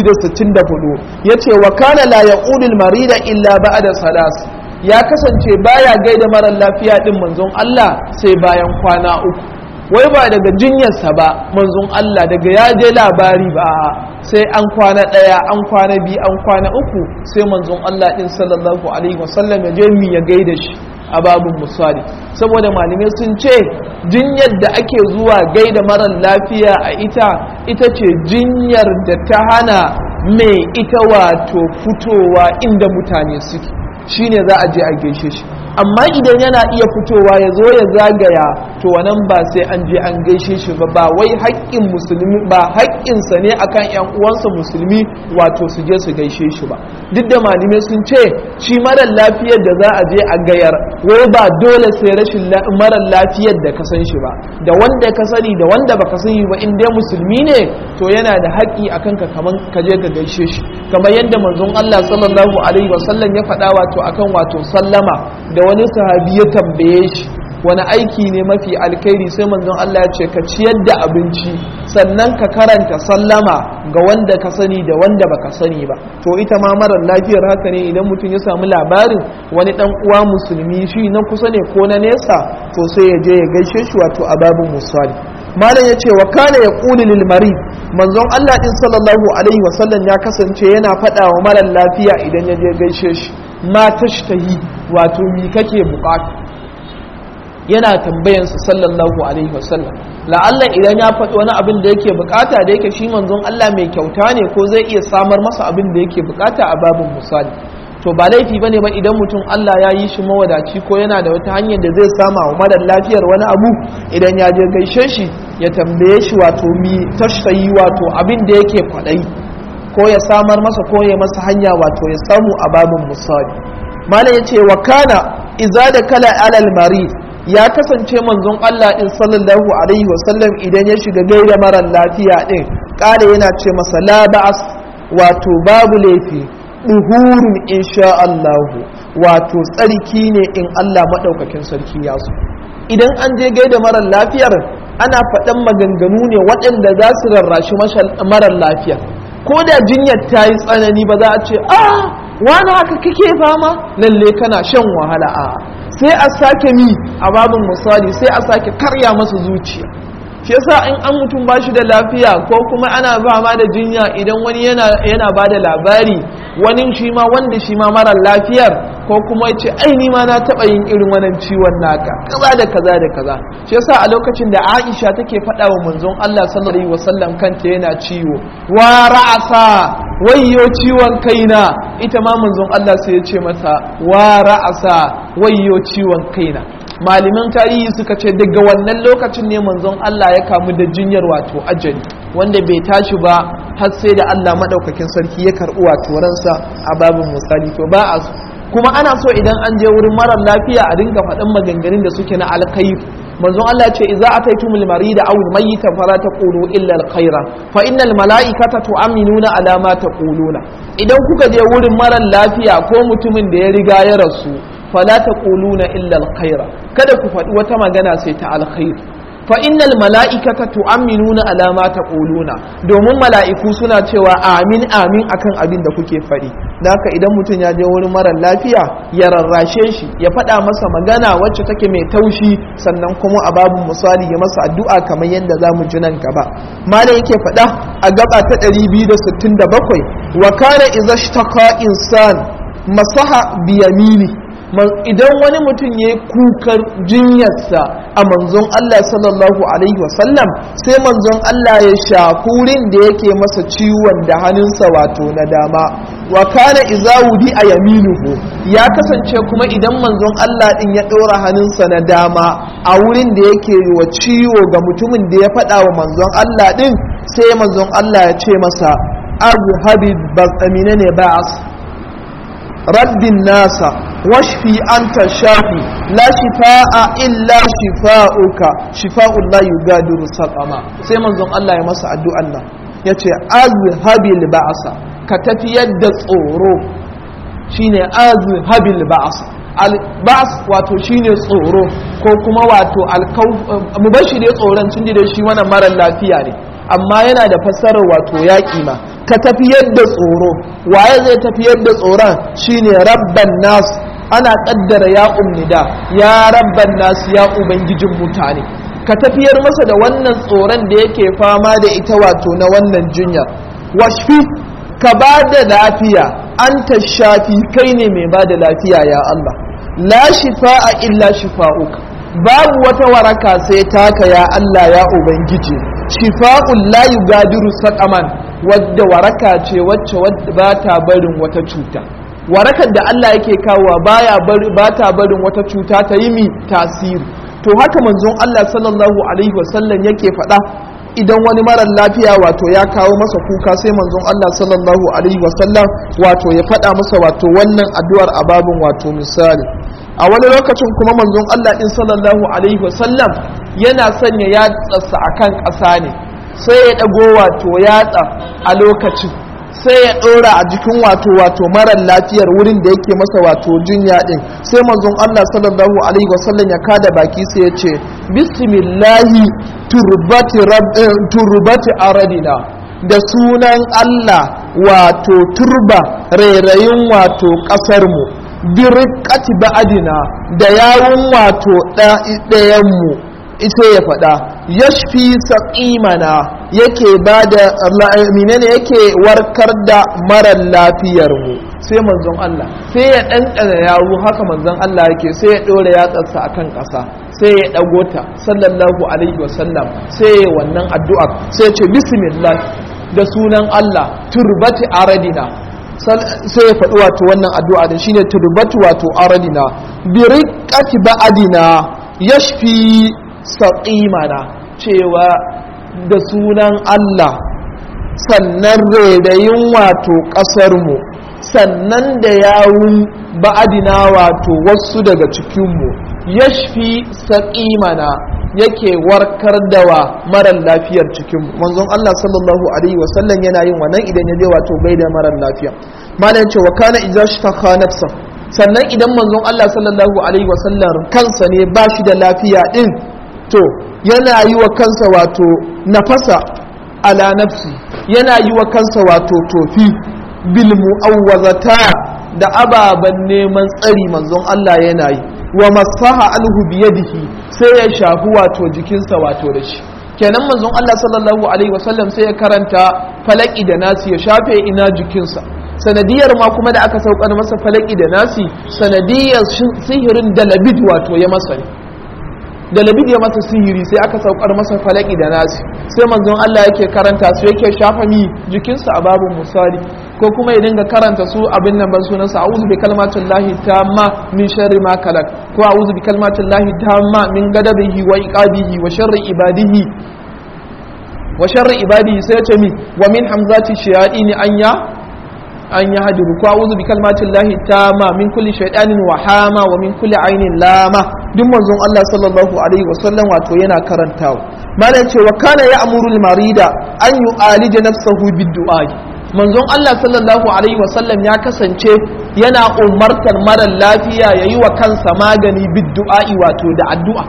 S1: 264 ya ce wa kana la yaqulul marida illa ba'da salas ya kasance baya gaida marar lafiya din manzon Allah sai bayan kwana uku wai ba daga jinyarsa ba manzon Allah daga ya je labari ba sai an kwana ɗaya an kwana biyu an kwana uku sai manzon Allah ɗin sallallahu alaihi wasallam ya je mi ya gaida shi a babin misali saboda malamai sun ce jinyar da ake zuwa gaida marar lafiya a ita ita ce jinyar da ta hana mai ita wato fitowa inda mutane suke shine za a je a gaishe shi amma idan yana iya fitowa ya zo ya zagaya to wannan ba sai an je an gaishe shi ba ba wai haƙƙin musulmi ba haƙƙinsa ne akan ƴan uwansa musulmi wato su je su gaishe shi ba duk da malamai sun ce shi marar lafiyar da za a je a gayar wai ba dole sai rashin marar lafiyar da ka san shi ba da wanda ka sani da wanda baka sani ba in dai musulmi ne to yana da haƙƙi akan ka kaman ka je ka gaishe shi kamar yadda manzon Allah sallallahu alaihi wasallam ya faɗa wato akan wato sallama da wani sahabi ya tambaye shi wani aiki ne mafi alkhairi sai manzon Allah ya ce ka ciyar da abinci sannan ka karanta sallama ga wanda ka sani da wanda baka sani ba to ita ma marar lafiyar haka ne idan mutum ya samu labarin wani dan uwa musulmi shi na kusa ne ko na nesa to sai ya je ya gaishe shi wato a babin musali malam ya ce wa kana ya ƙuli lil marid manzon Allah din sallallahu alaihi wasallam ya kasance yana faɗa wa marar lafiya idan ya je gaishe shi ma tashtahi wato mi kake bukata yana tambayansa sallallahu alaihi wasallam la'alla idan ya faɗi wani abin da yake bukata da yake shi manzon Allah mai kyauta ne ko zai iya samar masa abin da yake bukata a babin misali to ba laifi bane ba idan mutum Allah ya yi shi mawadaci ko yana da wata hanyar da zai sama wa marar lafiyar wani abu idan ya je gaishe shi ya tambaye shi wato mi tashtayi wato abin da yake kwaɗayi ko ya samar masa ko ya masa hanya wato ya samu a babin misali malam ya ce wa kana iza da kala alal marid ya kasance manzon Allah din sallallahu alaihi wasallam idan ya shiga gaida marar lafiya din kare yana ce masa la ba'as wato babu laifi duhurun insha Allah wato tsarki ne in Allah madaukakin sarki ya so idan an je gaida marar lafiyar ana faɗan maganganu ne waɗanda za su rarrashi marar lafiya ko da jinyar ta yi tsanani ba za a ce a wani haka kake fama lalle kana shan wahala a sai a sake mi a babin misali sai a sake karya masa zuciya shi yasa in an mutum ba shi da lafiya ko kuma ana fama da jinya idan wani yana ba da labari wani shi ma wanda shi ma mara lafiyar ko kuma ya ce ai ni ma na taɓa yin irin wannan ciwon naka kaza da kaza da kaza shi yasa a lokacin da Aisha take faɗa wa manzon Allah sallallahu alaihi wasallam kanta yana ciwo wa ra'asa wayyo ciwon kaina ita ma manzon Allah sai ya ce mata wa ra'asa wayyo ciwon kaina malaman tarihi suka ce daga wannan lokacin ne manzon Allah ya kamu da jinyar wato ajali wanda bai tashi ba har sai da Allah madaukakin sarki ya karɓi wato ransa a babin misali to ba a kuma ana so idan an je wurin marar lafiya a dinga faɗin maganganun da suke na alkhair manzon Allah ce idza ataytumul marida aw al-mayyita fala taqulu illa al-khaira fa innal malaikata tu'minuna ala ma taquluna idan kuka je wurin marar lafiya ko mutumin da ya riga ya rasu fala taquluna illa al-khaira kada ku faɗi wata magana sai ta alkhair fa innal mala'ikata tu'minuna ala ma taquluna domin mala'iku suna cewa amin amin akan abin da kuke faɗi haka idan mutum ya je wurin mara lafiya ya rarrashe shi ya faɗa masa magana wacce take mai taushi sannan kuma a babu misali ya masa addu'a kamar yadda za mu ji nan gaba malam yake faɗa a gaba ta 267 wa kana idza ishtaka insan masaha biyamini idan wani mutum ya yi kukar jinyarsa a manzon Allah sallallahu Alaihi wasallam sai manzon Allah ya shafi wurin da yake masa ciwon da hannunsa wato na dama wa kana izawudi a yaminuhu ya kasance kuma idan manzon Allah din ya ɗora hannunsa na dama a wurin da yake wa ciwo ga mutumin da ya faɗa wa manzon Allah din sai manzon Allah ya ce masa abu habib batsamine ne ba'as raddin nasa washfi anta shafi la shifa'a illa shifa'uka shifa'un la yugadiru saqama sai manzon Allah ya masa addu'an nan yace azhabil ba'sa ka tafiyar da tsoro shine azhabil ba'sa al ba's wato shine tsoro ko kuma wato alkauf mubashi dai tsoron tun da shi wannan mara lafiya ne amma yana da fassarar wato yaƙi ma ka tafiyar da tsoro waye zai tafiyar da tsoron shine rabban nas ana kaddara ya ummida ya rabban nas ya ubangijin mutane ka tafiyar masa da wannan tsoron da yake fama da ita wato na wannan jinya washfi ka ba da lafiya an ta shafi kai ne mai ba da lafiya ya Allah la shifa'a illa shifa'uka babu wata waraka sai taka ya Allah ya ubangiji shifa'un la yugadiru saqaman wadda waraka ce wacce wadda ba ta barin wata cuta warakar da Allah yake kawowa baya ba ta barin wata cuta ta yi mi tasiri to haka manzon Allah sallallahu alaihi wasallam yake faɗa idan wani marar lafiya wato ya kawo masa kuka sai manzon Allah sallallahu alaihi wasallam wato ya faɗa masa wato wannan addu'ar a babin wato misali a wani lokacin kuma manzon Allah din sallallahu alaihi wasallam yana sanya yatsarsa akan ƙasa ne sai ya ɗago wato yatsa a lokacin sai ya ɗora a jikin wato wato marar lafiyar wurin da yake masa wato jinya ɗin sai manzon Allah sallallahu alaihi wasallam ya kada baki sai ya ce bismillahi turbati aradina da sunan Allah wato turba rairayin wato ƙasarmu birkati ba'adina da yawun wato ɗayanmu ita ya faɗa yashfi saƙimana yake ba da menene yake warkar da marar lafiyarmu sai manzon Allah sai ya ɗanɗana yawo haka manzon Allah yake sai ya ɗora yatsarsa akan ƙasa sai ya ɗago ta sallallahu alaihi wasallam sai ya wannan addu'a sai ya ce bismillah da sunan Allah turbati aradina sai ya faɗi wato wannan addu'a da shine turbati wato aradina bi riqqati ba'adina yashfi saqimana cewa da sunan Allah sannan rairayin wato ƙasarmu sannan da yawun ba'adina wato wasu daga cikinmu yashfi saƙimana yake warkar da wa marar lafiyar cikinmu manzon Allah sallallahu alaihi wasallam yana yin wannan idan ya je wato gaida marar lafiya malam ce wa kana idza shtaka nafsa sannan idan manzon Allah sallallahu alaihi wasallam kansa ne ba shi da lafiya din to yana yi wa kansa wato nafasa ala nafsi yana yi wa kansa wato tofi bil mu'awwazata da ababen neman tsari manzon Allah yana yi wa masaha alhu biyadihi sai ya shafi wato jikinsa wato da shi kenan manzon Allah sallallahu alaihi wasallam sai ya karanta falaki da nasi ya shafe ina jikinsa sanadiyar ma kuma da aka saukar masa falaki da nasi sanadiyar sihirin da labid wato ya masa ne da labid ya masa sihiri sai aka saukar masa falaki da nasi sai manzon Allah yake karanta su yake shafa mi jikinsa a babun misali ko kuma ya dinga karanta su abin nan ban sunansa a'udhu bi kalmatin lahi tamma min sharri ma kalak ko a'udhu bi kalmatin lahi tamma min gadabihi wa iqabihi wa sharri ibadihi wa sharri ibadihi sai ya ce mi wa min hamzati shayatin anya an ya hadiru ko a'udhu bi kalmatin lahi tamma min kulli shaytanin wa hama wa min kulli ainin lama duk manzon Allah sallallahu alaihi wasallam wato yana karantawa malam ce wa kana ya'muru al-marida an yu'alija nafsahu bid-du'a manzon Allah sallallahu alaihi wasallam ya kasance yana umartar marar lafiya yayi wa kansa magani bid-du'a'i wato da addu'a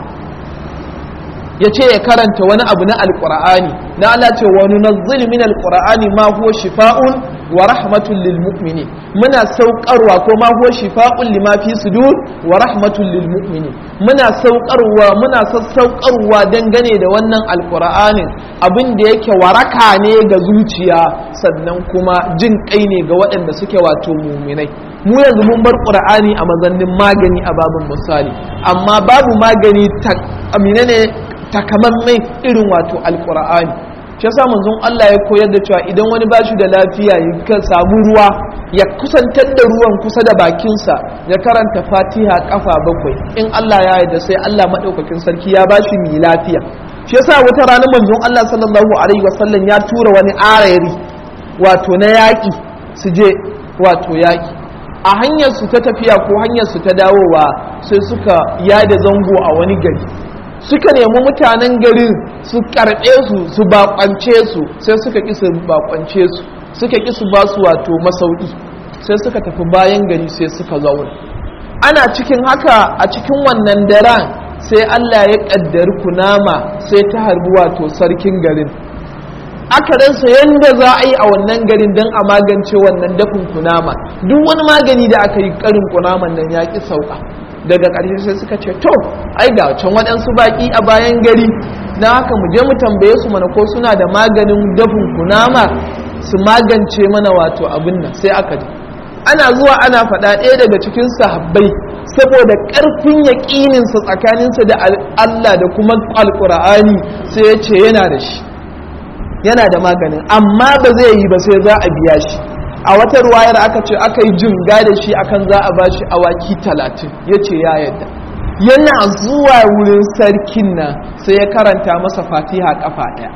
S1: ya ce ya karanta wani abu na alkur'ani na Allah ce wa nunazzil min alkur'ani ma huwa shifa'un wa rahmatun lil mu'minin muna saukarwa ko ma huwa shifa'un lima fi sudur wa rahmatun lil mu'minin muna saukarwa muna sassaukarwa dangane da wannan alkur'anin abin da yake waraka ne ga zuciya sannan kuma jin kai ne ga waɗanda suke wato muminai mu yanzu mun bar qur'ani a mazannin magani a babin misali amma babu magani ta amina ne takamammai irin wato alkur'ani shi yasa manzon Allah ya koyar da cewa idan wani ba shi da lafiya ya samu ruwa ya kusantar da ruwan kusa da bakinsa ya karanta fatiha kafa bakwai in Allah ya yarda sai Allah madaukakin sarki ya ba shi mai lafiya shi yasa wata rana manzon Allah sallallahu alaihi wasallam ya tura wani arayari wato na yaƙi su je wato yaƙi a hanyar su ta tafiya ko hanyar su ta dawowa sai suka yada zango a wani gari suka nemi mutanen garin su karɓe su su bakwance su sai suka ƙi su bakwance su suka ƙi su ba su wato masauki sai suka tafi bayan gari sai suka zauna ana cikin haka a cikin wannan daren sai Allah ya ƙaddari kunama sai ta harbi wato sarkin garin aka ransa yadda za a yi a wannan garin don a magance wannan dafin kunama duk wani magani da aka yi karin kunaman nan ya ƙi sauka daga ƙarshe sai suka ce to ai ga can waɗansu baƙi a bayan gari na haka mu je mu tambaye su mana ko suna da maganin dafin kunama su magance mana wato abin nan sai aka ji ana zuwa ana faɗa ɗaya daga cikin sahabbai saboda ƙarfin yaƙininsa tsakaninsa da Allah da kuma alƙur'ani sai ya ce yana da shi yana da maganin amma ba zai yi ba sai za a biya shi a wata ruwayar aka ce aka yi jinga da shi akan za a bashi awaki talatin ya ce ya yadda yana zuwa wurin sarkin nan sai ya karanta masa fatiha kafa ɗaya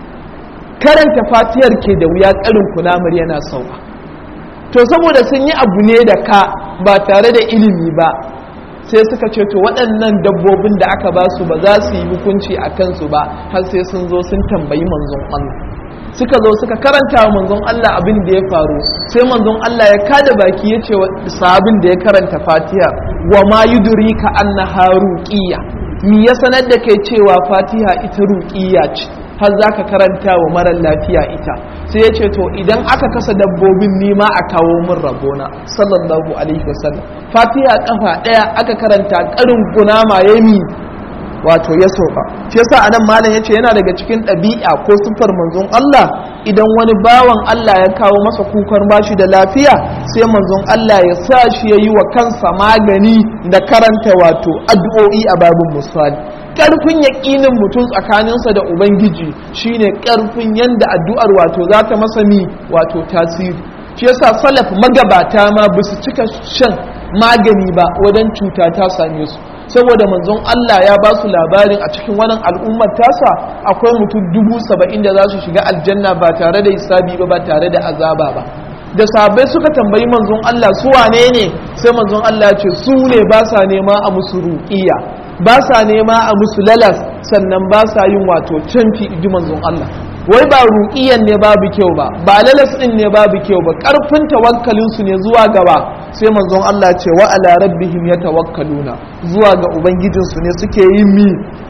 S1: karanta fatihar ke da wuya karin kunamar yana sauka to saboda sun yi abu ne da ka ba tare da ilimi ba sai suka ce to waɗannan dabbobin da aka ba su ba za su yi hukunci a kansu ba har sai sun zo sun tambayi manzon Allah suka zo suka karanta wa manzon Allah abin da ya faru sai manzon Allah ya kada baki ya ce wa sahabin da ya karanta Fatiha wa ma yudrika annaha ruqiyya mi ya sanar da kai cewa Fatiha ita ruqiyya ce har zaka karanta wa marar lafiya ita sai ya ce to idan aka kasa dabbobin nima a kawo min rabona sallallahu alaihi wasallam Fatiha kafa daya aka karanta karin kunama yami wato ya soka shi yasa anan malam yace yana daga cikin ɗabi'a ko sifar manzon Allah idan wani bawan Allah ya kawo masa kukan bashi da lafiya sai manzon Allah ya sa shi ya yi wa kansa magani da karanta wato addu'o'i a babin misali ƙarfin yaƙinin mutum tsakaninsa da ubangiji shine ƙarfin yadda addu'ar wato za ta masa mi wato tasiri shi yasa salaf magabata ma ba su cika shan magani ba wajen cuta ta same su saboda manzon Allah ya ba su labarin a cikin wannan al'ummar tasa akwai mutum dubu saba'in da za su shiga aljanna ba tare da hisabi ba ba tare da azaba ba da sabai suka tambayi manzon Allah su wane ne sai manzon Allah ce su ne ba sa nema a musu ruqiya ba sa nema a musu lalas sannan ba sa yin wato canfi ji manzon Allah wai ba ruqiyan ne babu kyau ba ba lalas din ne babu kyau ba karfin tawakkalin su ne zuwa gaba sai manzon Allah ce wa ala rabbihim yatawakkaluna zuwa ga ubangijin su ne suke yin mi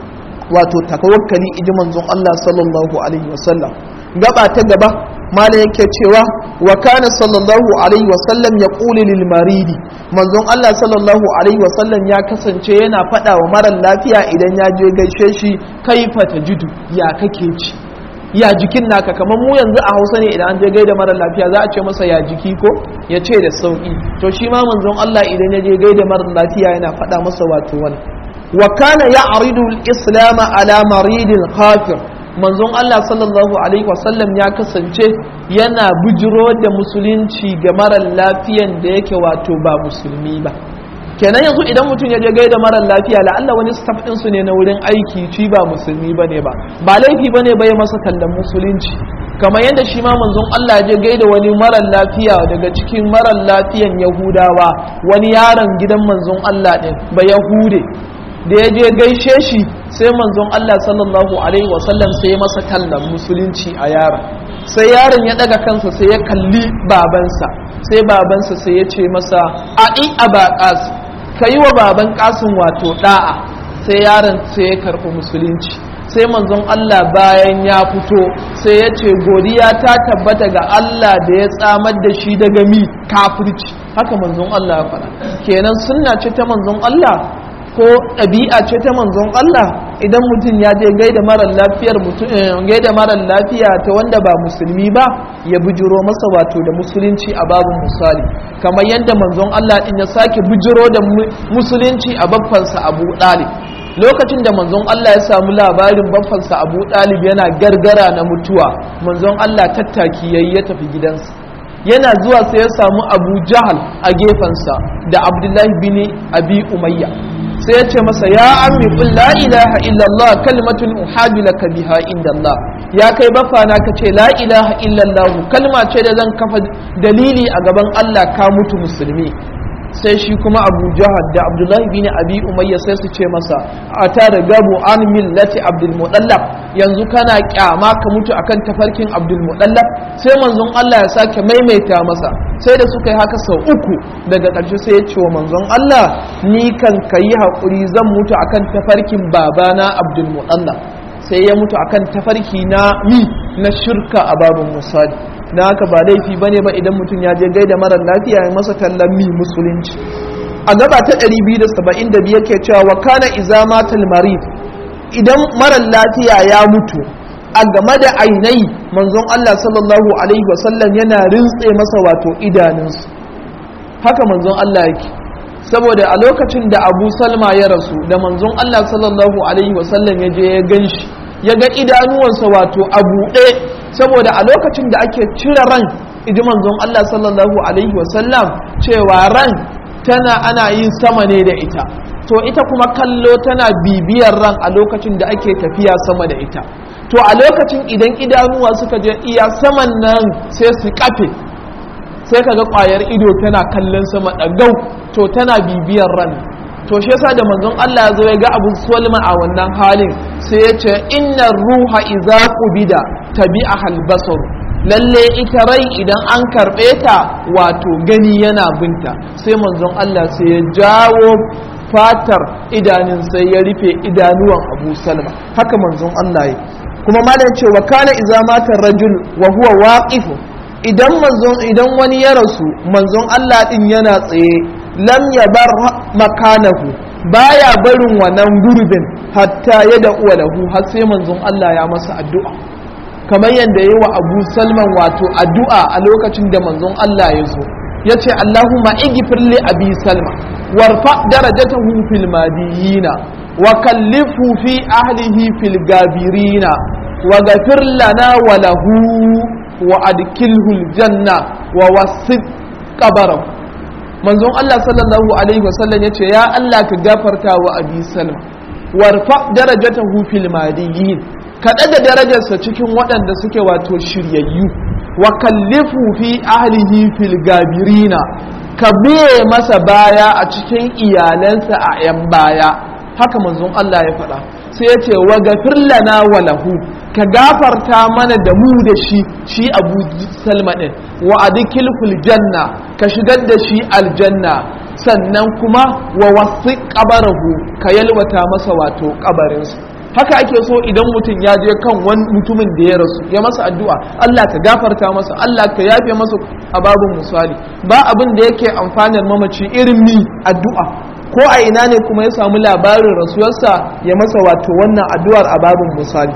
S1: wato tawakkali iji manzon Allah sallallahu alaihi wasallam gaba ta gaba mala yake cewa wa kana sallallahu alaihi wasallam ya ƙuli lil maridi manzon Allah sallallahu alaihi wasallam ya kasance yana faɗa wa marar lafiya idan ya je gaishe shi kaifa tajidu ya kake ci ya jikin naka kamar mu yanzu a hausa ne idan an je gaida marar lafiya za a ce masa ya jiki ko ya ce da sauki to shi ma manzon Allah idan ya je gaida marar lafiya yana faɗa masa wato wani wa kana ya'ridu al-islam ala maridin kafir manzon Allah sallallahu alaihi wasallam ya kasance yana bujiro da musulunci ga marar lafiyan da yake wato ba musulmi ba kenan yanzu idan mutum ya je gaida marar lafiya la'alla wani staff din su ne na wurin aiki ci ba musulmi bane ba ba laifi bane bai masa tallan musulunci kamar yadda shi ma manzon Allah je gaida wani marar lafiya daga cikin marar lafiyan yahudawa wani yaron gidan manzon Allah din ba yahude da ya je gaishe shi sai manzon Allah sallallahu alaihi wasallam sai ya masa tallan musulunci a yaron sai yaron ya daga kansa sai ya kalli babansa sai babansa sai ya ce masa a'i abaqas kai wa baban kasin wato da'a sai yaron sai ya karɓi musulunci sai manzon Allah bayan ya fito sai ya ce godiya ta tabbata ga Allah da ya tsamar da shi daga mi kafirci haka manzon Allah ya faɗa kenan sunna ce ta manzon Allah ko ɗabi'a ce ta manzon Allah idan mutum ya je gaida marar lafiyar gaida marar lafiya ta wanda ba musulmi ba ya bujiro masa wato da musulunci a babin misali kamar yadda manzon Allah din ya sake bujiro da musulunci a babbansa Abu Dalib lokacin da manzon Allah ya samu labarin babbansa Abu Dalib yana gargara na mutuwa manzon Allah tattaki yayi ya tafi gidansa yana zuwa sai ya samu Abu Jahal a gefensa da Abdullahi bin Abi Umayya sai ya ce masa ya ammi qul la ilaha illallah kalimatun uhadu laka biha indallah ya kai bafana ka ce la ilaha illallah kalma ce da zan kafa dalili a gaban Allah ka mutu musulmi sai shi kuma abu jahad da abdullahi bin abi umayya sai su ce masa a ta da gabu an millati abdul mudallab yanzu kana kyama ka mutu akan tafarkin abdul mudallab sai manzon Allah ya sake maimaita masa sai da suka yi haka sau uku daga ƙarshe sai ya ce wa manzon Allah ni kan kayi haƙuri zan mutu akan tafarkin babana abdul mudallab sai ya mutu akan tafarki na mi na shirka a babin musali na haka ba laifi ba ne ba idan mutum ya je gaida marar lafiya ya masa tallan mi musulunci a gaba ta 275 ke cewa wa kana izamatul marid idan marar lafiya ya mutu a game da ainai manzon Allah sallallahu alaihi wasallam yana rintse masa wato idanunsu haka manzon Allah yake saboda a lokacin da Abu Salma ya rasu da manzon Allah sallallahu alaihi wasallam ya je ya ganshi ya ga idanuwansa wato a buɗe saboda a lokacin da ake cire ran idi manzon Allah sallallahu alaihi wasallam cewa ran tana ana yin sama ne da ita to ita kuma kallo tana bibiyar ran a lokacin da ake tafiya sama da ita to a lokacin idan idanuwa suka je iya saman nan sai su kafe sai kaga kwayar ido tana kallon sama ɗagau to tana bibiyar ran to shi yasa da manzon Allah ya zo ya ga Abu Sulma a wannan halin sai ya ce inna ruha idza qubida tabi'aha al-basar lalle ita rai idan an karbe ta wato gani yana binta sai manzon Allah sai ya jawo fatar idanun sai ya rufe idanuwan Abu Salma haka manzon Allah ya kuma malam ce wa kana idza mata rajul wa huwa waqif idan manzon idan wani ya rasu manzon Allah din yana tsaye lam ya bar makanahu baya barin wannan gurbin hatta ya da uwa lahu har sai manzon Allah ya masa addu'a kamar yadda yi wa Abu Salman wato addu'a a lokacin da manzon Allah ya zo yace Allahumma igfir li abi salma warfa darajatahu fil madiyina wa kallifu fi ahlihi fil gabirina wa ghafir lana wa lahu wa adkilhu al janna wa wasit qabarahu manzon Allah sallallahu alaihi wasallam yace ya Allah ka gafarta wa abi salma warfa darajatahu fil madiyin ka daga darajarsa cikin waɗanda suke wato shiryayyu wa kallifu fi ahlihi fil gabirina ka biye masa baya a cikin iyalansa a yan baya haka manzon Allah ya faɗa sai ya ce wa gafir lana wa lahu ka gafarta mana da mu da shi shi abu salma ɗin wa adikilhul janna ka shigar da shi aljanna sannan kuma wa wasu kabarahu ka yalwata masa wato kabarinsa haka ake so idan mutum ya je kan wani mutumin da ya rasu ya masa addu'a Allah ka gafarta masa Allah ka yafe masa a babin misali ba abin da yake amfanar mamaci irin ni addu'a ko a ina ne kuma ya samu labarin rasuwarsa ya masa wato wannan addu'ar a babin misali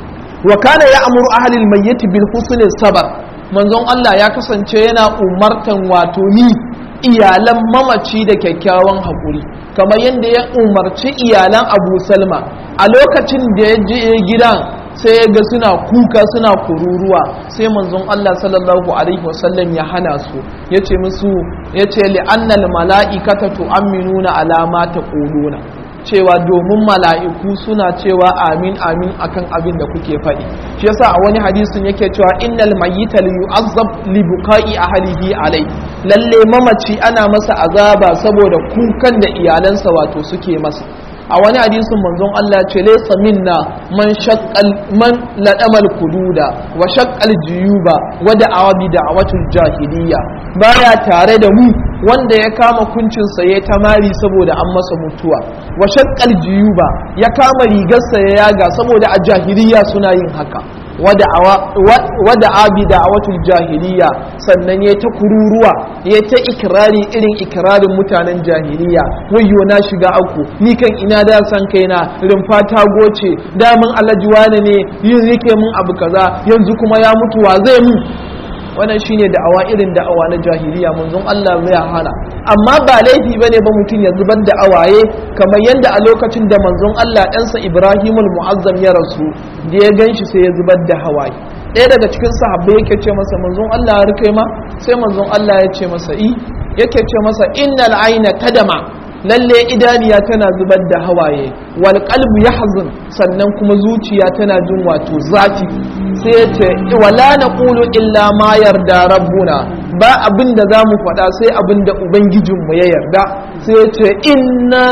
S1: wa kana ya amuru ahlil mayyit bil husni sabar manzon Allah ya kasance yana umartan wato ni iyalan mamaci da kyakkyawan haƙuri kamar yadda ya umarci iyalan abu salma a lokacin da ya je gidan sai ya ga suna kuka suna kururuwa sai manzon Allah sallallahu alaihi wasallam ya hana su ya ce musu ya ce li'annal mala'ikata tu'amminuna ala ma taquluna cewa domin mala'iku suna cewa amin amin akan abin da kuke faɗi shi yasa a wani hadisin yake cewa innal mayyita li yu'azzab li buka'i ahlihi alai lalle mamaci ana masa azaba saboda kukan da iyalansa wato suke masa a wani hadisin manzon Allah ce laysa minna man shaqqal man ladamal kududa wa shaqqal jiyuba wa da'a bi da'watul jahiliya baya tare da mu wanda ya kama kuncinsa ya tamari saboda an masa mutuwa wa shaqqal jiyuba ya kama rigarsa ya yaga saboda a jahiliya suna yin haka wada abi da awatul jahiliya sannan ya ta kururuwa ya ta ikirari irin ikirarin mutanen jahiliya wayyo na shiga aku ni kan ina da san kaina rumfa ta goce damin alhaji wane ne yin rike mun abu kaza yanzu kuma ya mutu wa zai mu wannan shine da'awa irin da'awa na jahiliya manzon Allah zai hana amma ba laifi bane ba mutum ya zubar da awaye kamar yadda a lokacin da manzon Allah ɗansa Ibrahimul Mu'azzam ya rasu da ya ganshi sai ya zubar da hawaye ɗaya daga cikin sahabbai yake ce masa manzon Allah ya rike ma sai manzon Allah ya ce masa i yake ce masa innal ayna tadama lalle idaniya tana zubar da hawaye wal qalbu yahzun sannan kuma zuciya tana jin wato zafi sai ya ce wala naqulu illa ma yarda rabbuna ba abin da zamu faɗa sai abin da ubangijinmu ya yarda sai ya ce inna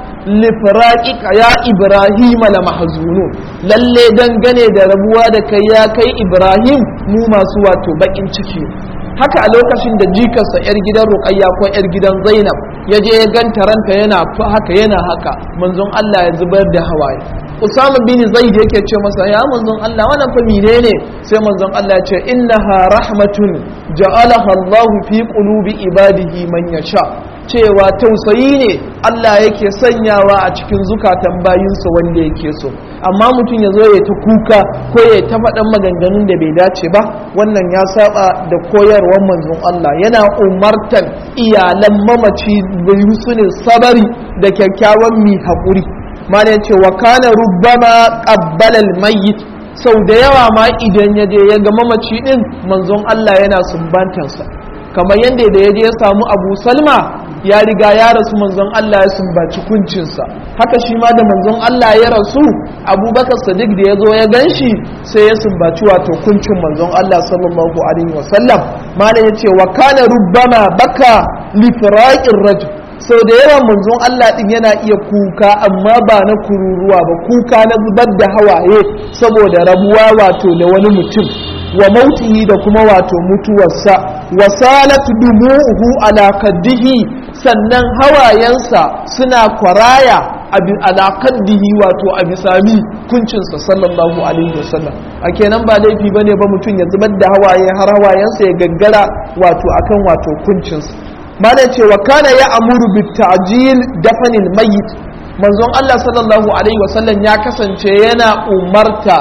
S1: lifiraƙiƙa ya ibrahim la mahzunun lalle dangane da rabuwa da kai ya kai ibrahim mu masu wato baƙin ciki haka a lokacin da jikarsa yar gidan ruqayya ko yar gidan zainab ya je ya ganta ranta yana haka yana haka manzon Allah ya zubar da hawaye Usama bin Zaid yake ce masa ya manzon Allah wannan fa menene sai manzon Allah ya ce innaha rahmatun ja'alaha Allah fi qulubi ibadihi man yasha cewa tausayi ne Allah yake sanyawa a cikin zukatan bayinsa wanda yake so amma mutum ya zo ya ta kuka ko ya ta faɗan maganganun da bai dace ba wannan ya saba da koyarwar manzon Allah yana umartan iyalan mamaci bai su ne sabari da kyakkyawan mi haƙuri malam ce wa kana rubbama qabbala al-mayyit sau da yawa ma idan ya je ya ga mamaci din manzon Allah yana sumbantansa kamar yadda da ya je ya samu Abu Salma ya riga ya rasu manzon Allah ya sumbaci kuncinsa haka shi ma da manzon Allah ya rasu abubakar sadiq da ya zo ya gan shi sai ya sumbaci wato kuncin manzon Allah sallallahu alaihi wasallam malam ya ce wa kana rubbama baka li firaqir rajul sau da yawan manzon Allah din yana iya kuka amma ba na kururuwa ba kuka na zubar da hawaye saboda rabuwa wato da wani mutum wa mautihi da kuma wato mutuwarsa wa salat dumu'uhu ala kaddihi sannan hawayensa suna kwaraya ala kaddihi wato a bisami kuncinsa sallallahu alaihi wasallam a kenan ba laifi bane ba mutum ya zubar da hawaye har hawayensa ya gaggara wato akan wato kuncinsa malam ce wa kana ya amuru bi ta'jil dafanil mayyit manzon Allah sallallahu alaihi wasallam ya kasance yana umarta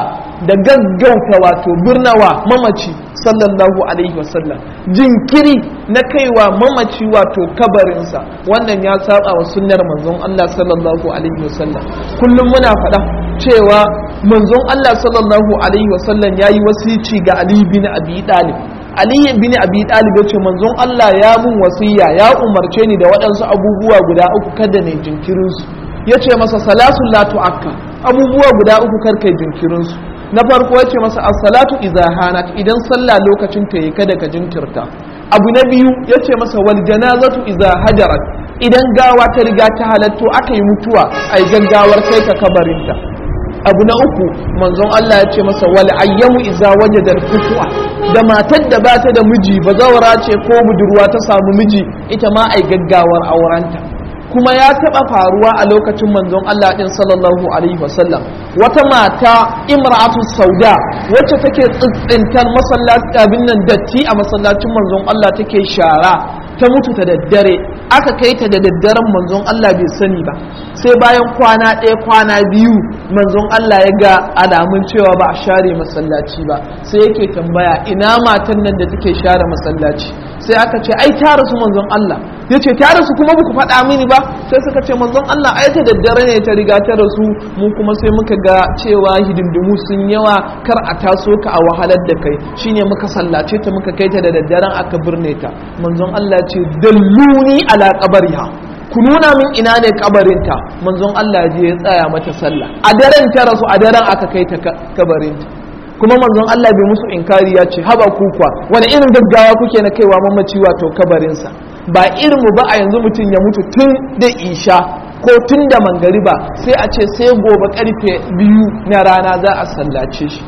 S1: da gaggauta wato birnawa mamaci sallallahu alaihi wasallam jinkiri na kaiwa mamaci wato kabarinsa wannan ya saba wa sunnar manzon Allah sallallahu alaihi wasallam kullum muna faɗa cewa manzon Allah sallallahu alaihi wasallam yayi wasici ga Ali bin Abi Talib Ali bin Abi Talib yace manzon Allah ya mun wasiya ya umarce ni da waɗansu abubuwa guda uku kada ne jinkirin su yace masa salasul la tu'akka abubuwa guda uku kar kai jinkirin su na farko yace masa as-salatu idza hanat idan sallah lokacin ta yi kada ka jinkirta abu na biyu yace masa wal janazatu idza hajarat idan gawa ta riga ta halatto aka yi mutuwa ai gaggawar kai ka kabarinta abu na uku manzon Allah ya ce masa wal ayyamu iza wajadal futuwa da matar da bata da miji bazawara ce ko budurwa ta samu miji ita ma ai gaggawar aurenta kuma ya taba faruwa a lokacin manzon Allah din sallallahu alaihi wasallam wata mata imra'atu sauda wacce take tsintsintar masallaci abin nan datti a masallacin manzon Allah take shara ta mutu ta daddare aka kai ta da daddaren manzon Allah bai sani ba sai bayan kwana ɗaya kwana biyu manzon Allah ya ga alamun cewa ba a share masallaci ba sai yake tambaya ina matan nan da take share masallaci sai aka ce ai ta rasu manzon Allah ya ce ta rasu kuma ba ku faɗa mini ba sai suka ce manzon Allah ai ta daddare ne ta riga ta rasu mu kuma sai muka ga cewa hidindimu sun yawa kar a taso ka a wahalar da kai shine muka sallace ta muka kai ta da daddaren aka birne ta manzon Allah ce dalluni ala qabriha ku nuna min ina ne kabarinta manzon Allah je ya tsaya mata sallah a daren ta rasu a daren aka kai ta kabarinta kuma manzon Allah bai musu inkari ya ce haba kukwa wani irin gaggawa kuke na kaiwa mamaci wato kabarinsa ba irin mu ba a yanzu mutum ya mutu tun da isha ko tun da mangariba sai a ce sai gobe karfe biyu na rana za a sallace shi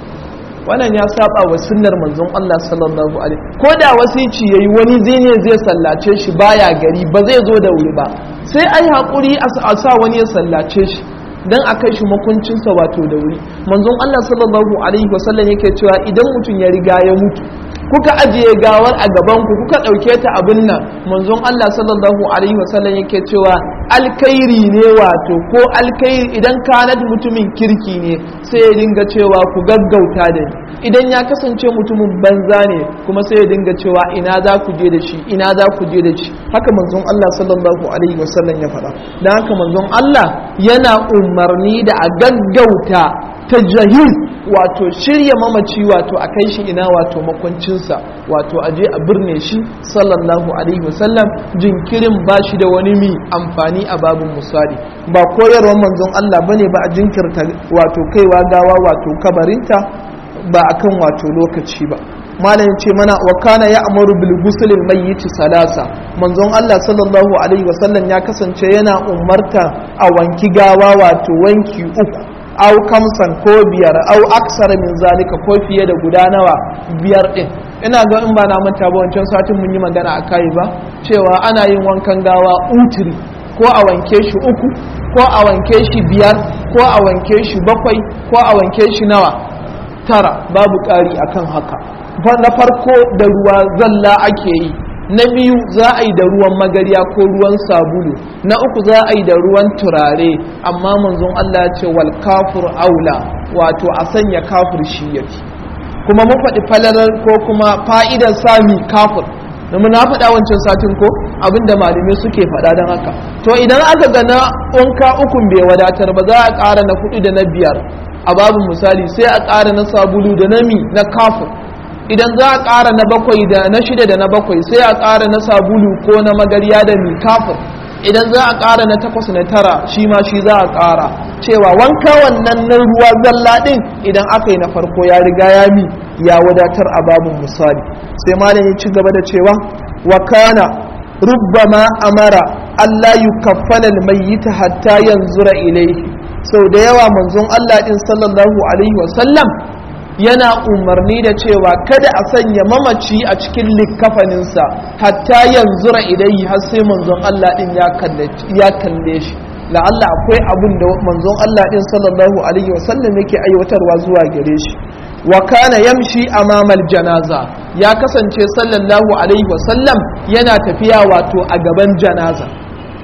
S1: wannan ya saba wa sunnar manzon Allah sallallahu alaihi ko da wasici yayi wani zai ne zai sallace shi baya gari ba zai zo da wuri ba sai ai hakuri a sa wani ya sallace shi dan a kai shi makuncinsa wato da wuri manzon Allah sallallahu alaihi wasallam yake cewa idan mutum ya riga ya mutu kuka ajiye gawar a gaban ku kuka dauke ta abin nan manzon Allah sallallahu alaihi wasallam yake cewa alkhairi ne wato ko alkhairi idan kanat mutumin kirki ne sai ya dinga cewa ku gaggauta da ni idan ya kasance mutumin banza ne kuma sai ya dinga cewa ina za ku je da shi ina za ku je da shi haka manzon Allah sallallahu alaihi wasallam ya faɗa dan haka manzon Allah yana umarni da a gaggauta ta jahil wato shirya mamaci wato a kai shi ina wato makwancinsa wato aje a birne shi sallallahu alaihi wasallam jinkirin ba shi da wani mi amfani a babin misali ba koyarwar manzon Allah bane ba a jinkirta wato kaiwa gawa wato kabarinta ba akan wato lokaci ba malam ce mana wa kana ya amaru bil gusulil mayyit salasa manzon Allah sallallahu alaihi wasallam ya kasance yana umarta a wanki gawa wato wanki uku au kamsan ko biyar au aksara min zalika ko fiye da guda nawa biyar din ina ga in ba na manta ba wancan satin mun yi magana a kai ba cewa ana yin wankan gawa utiri ko a wanke shi uku ko a wanke shi biyar ko a wanke shi bakwai ko a wanke shi nawa tara babu ƙari akan haka na farko da ruwa zalla ake yi na biyu za a yi da ruwan magarya ko ruwan sabulu na uku za a yi da ruwan turare amma manzon Allah ya ce wal kafur aula wato a sanya kafur shi yake kuma mun faɗi falalar ko kuma fa'idar sami kafur domin na faɗa wancan satin ko abinda malamai suke faɗa don haka to idan aka ga na wanka ukun bai wadatar ba za a ƙara na kuɗi da na biyar a babin misali sai a ƙara na sabulu da na mi na kafur idan za a ƙara na bakwai da na shida da na bakwai sai a ƙara na sabulu ko na magarya da mi kafur idan za a ƙara na takwas na tara shi ma shi za a ƙara cewa wanka wannan na ruwa zalla ɗin idan aka yi na farko ya riga ya mi ya wadatar a babin misali sai malam ya ci gaba da cewa wa kana rubbama amara Allah yukaffana almayyita hatta yanzura ilayhi sau da yawa manzon Allah din sallallahu alaihi wasallam yana umarni da cewa kada a sanya mamaci a cikin likkafaninsa hatta yanzura ilayhi har sai manzon Allah din ya kalle shi la'alla akwai abun da manzon Allah din sallallahu alaihi wasallam yake aiwatarwa zuwa gare shi wa kana yamshi amamal janaza ya kasance sallallahu alaihi wasallam yana tafiya wato a gaban janaza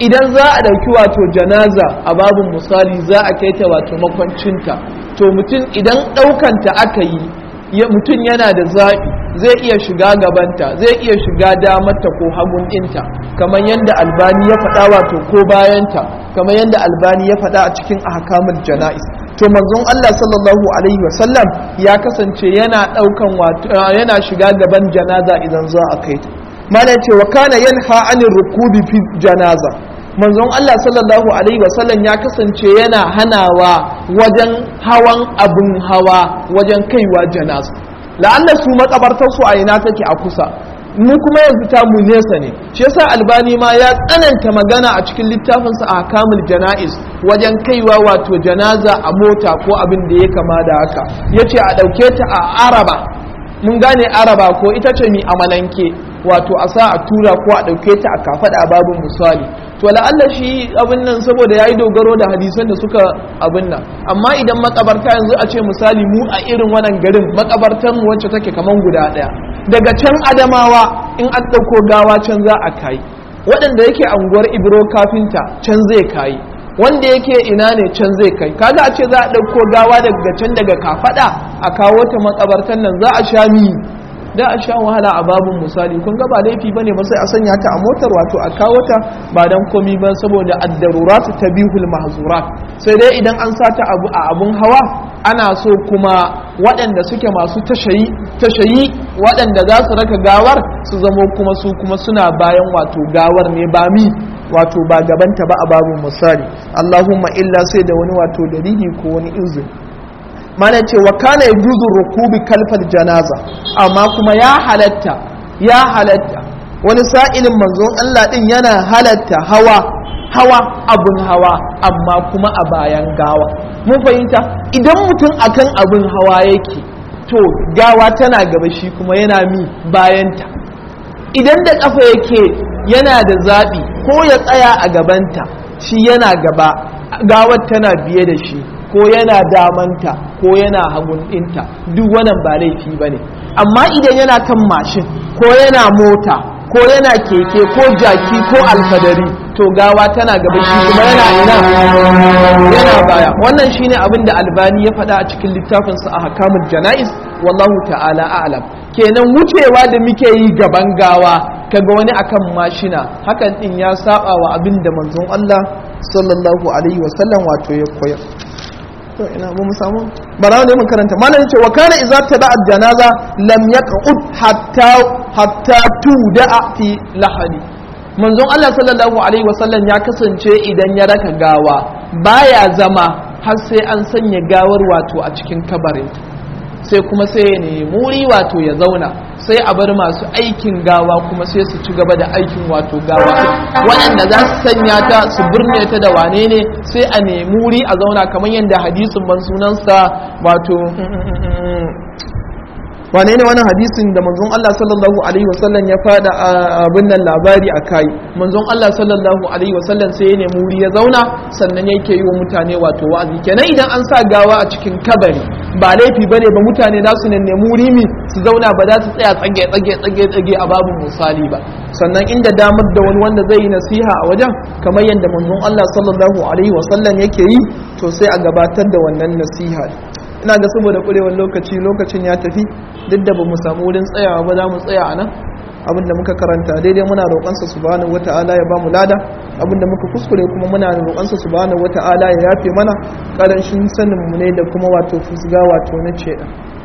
S1: idan za a ɗauki wato janaza a babin misali za a kai ta wato makwancinta to mutum idan ɗaukanta aka yi mutum yana da zaɓi zai iya shiga gabanta zai iya shiga damarta ko hagun ɗinta kamar yadda albani ya faɗa wato ko bayanta kamar yadda albani ya faɗa a cikin ahkamul jana'is to manzon Allah sallallahu alaihi wasallam ya kasance yana ɗaukan wato yana shiga gaban janaza idan za a kai ta mana ce wa kana yanha anir rukubi fi janaza manzon Allah sallallahu alaihi wasallam ya kasance yana hanawa wajen hawan abun hawa wajen kaiwa janaza la'alla su makabartar su a ina take a kusa mu kuma yanzu ta mu nesa ne shi yasa albani ma ya tsananta magana a cikin littafin sa ahkamul janaiz wajen kaiwa wato janaza a mota ko abin da ya kama da haka yace a dauke ta a araba mun gane araba ko ita ce mi amalanke wato a sa a tura ko a ɗauke ta a kafaɗa a babin misali to la'alla shi abin nan saboda ya yi dogaro da hadisan da suka abin nan amma idan makabarta yanzu a ce misali mu a irin wannan garin makabartar mu wacce take kaman guda ɗaya daga can adamawa in an ɗauko gawa can za a kai waɗanda yake anguwar ibro kafinta can zai kai wanda yake ina ne can zai kai kaga a ce za a ɗauko gawa daga can daga kafaɗa a kawo ta makabartar nan za a sha mi da a sha wahala a babun misali kun ga ba laifi bane ba sai a sanya ta a motar wato a kawo ta ba dan komi ba saboda ad-darurat tabihul mahzurat sai dai idan an sata abu a abun hawa ana so kuma waɗanda suke masu tashayi tashayi waɗanda za su raka gawar su zamo kuma su kuma suna bayan wato gawar ne ba mi wato ba gabanta ba a babun misali Allahumma illa sai da wani wato dalili ko wani izini mana ce wa kana yajuzu rukubi kalfal janaza amma kuma ya halatta ya halatta wani sa'ilin manzon Allah din yana halatta hawa hawa abun hawa amma kuma a bayan gawa mun fahimta idan mutum akan abun hawa yake to gawa tana gaba shi kuma yana mi bayanta idan da kafa yake yana da zaɓi ko ya tsaya a gabanta shi yana gaba gawar tana biye da shi ko yana damanta ko yana hagun ɗinta duk wannan ba laifi ba ne amma idan yana kan mashin ko yana mota ko yana keke ko jaki ko alfadari to gawa tana gaba shi kuma yana ina yana baya wannan shine abin da albani ya faɗa a cikin littafinsa a hakamul jana'is wallahu ta'ala a'lam kenan wucewa da muke yi gaban gawa kaga wani akan mashina hakan din ya saba wa abin da manzon Allah sallallahu alaihi wasallam wato ya koyar to ina ba mu samu bara ne mun karanta malam yace wa kana idza tada janaza lam yaqud hatta hatta tuda'a fi lahadi manzon Allah sallallahu alaihi wasallam ya kasance idan ya raka gawa baya zama har sai an sanya gawar wato a cikin kabarin sai kuma sai ya nemi muri wato ya zauna sai a bar masu aikin gawa kuma sai su ci gaba da aikin wato gawa waɗanda za su sanya ta su birne ta da wane ne sai a nemi wuri a zauna kamar yadda hadisin ban sunansa wato wane ne wani hadisin da manzon Allah sallallahu alaihi wasallam ya fada abin nan labari a kai manzon Allah sallallahu alaihi wasallam sai ya nemi wuri ya zauna sannan yake yi wa mutane wato wa'azi kenan idan an sa gawa a cikin kabari ba laifi bane ba mutane za su nemi wuri mi su zauna ba za su tsaya tsage tsage tsage tsage a babu misali ba sannan inda damar da wani wanda zai yi nasiha a wajen kamar yadda manzon Allah sallallahu alaihi wasallam yake yi to sai a gabatar da wannan nasiha ina ga saboda kurewar lokaci lokacin ya tafi duk da ba mu samu wurin tsayawa ba za mu tsaya a nan abinda muka karanta daidai muna roƙonsa subhanahu wata'ala ya ba mu lada abinda muka kuskure kuma muna roƙonsa subhanahu wata'ala ya yafe mana ƙarancin sanin mu ne da kuma wato fusga wato na ce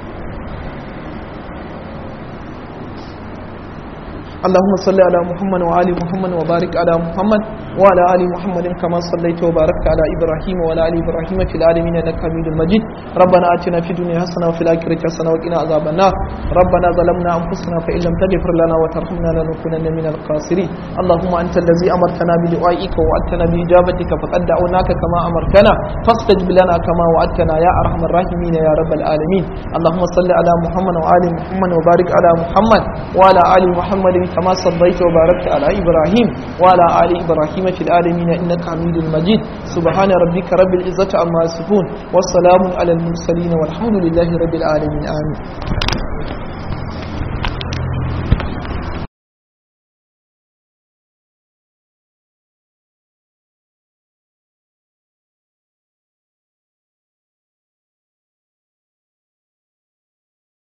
S1: اللهم صل على محمد وآل محمد وبارك على محمد وعلى آل محمد كما صليت وباركت على إبراهيم وعلى آل إبراهيم في العالمين إنك حميد مجيد ربنا آتنا في الدنيا حسنة وفي الآخرة حسنة وقنا عذاب النار ربنا ظلمنا أنفسنا فإن لم تغفر لنا وترحمنا لنكونن من الخاسرين اللهم أنت الذي أمرتنا بدعائك ووعدتنا بإجابتك فقد دعوناك كما أمرتنا فاستجب لنا كما وعدتنا يا أرحم الراحمين يا رب العالمين اللهم صل على محمد وآل محمد وبارك على محمد وعلى آل محمد كما صليت وباركت على إبراهيم وعلى آل إبراهيم في العالمين إنك حميد مجيد سبحان ربك رب العزة عما يصفون والسلام على المرسلين والحمد لله رب العالمين آمين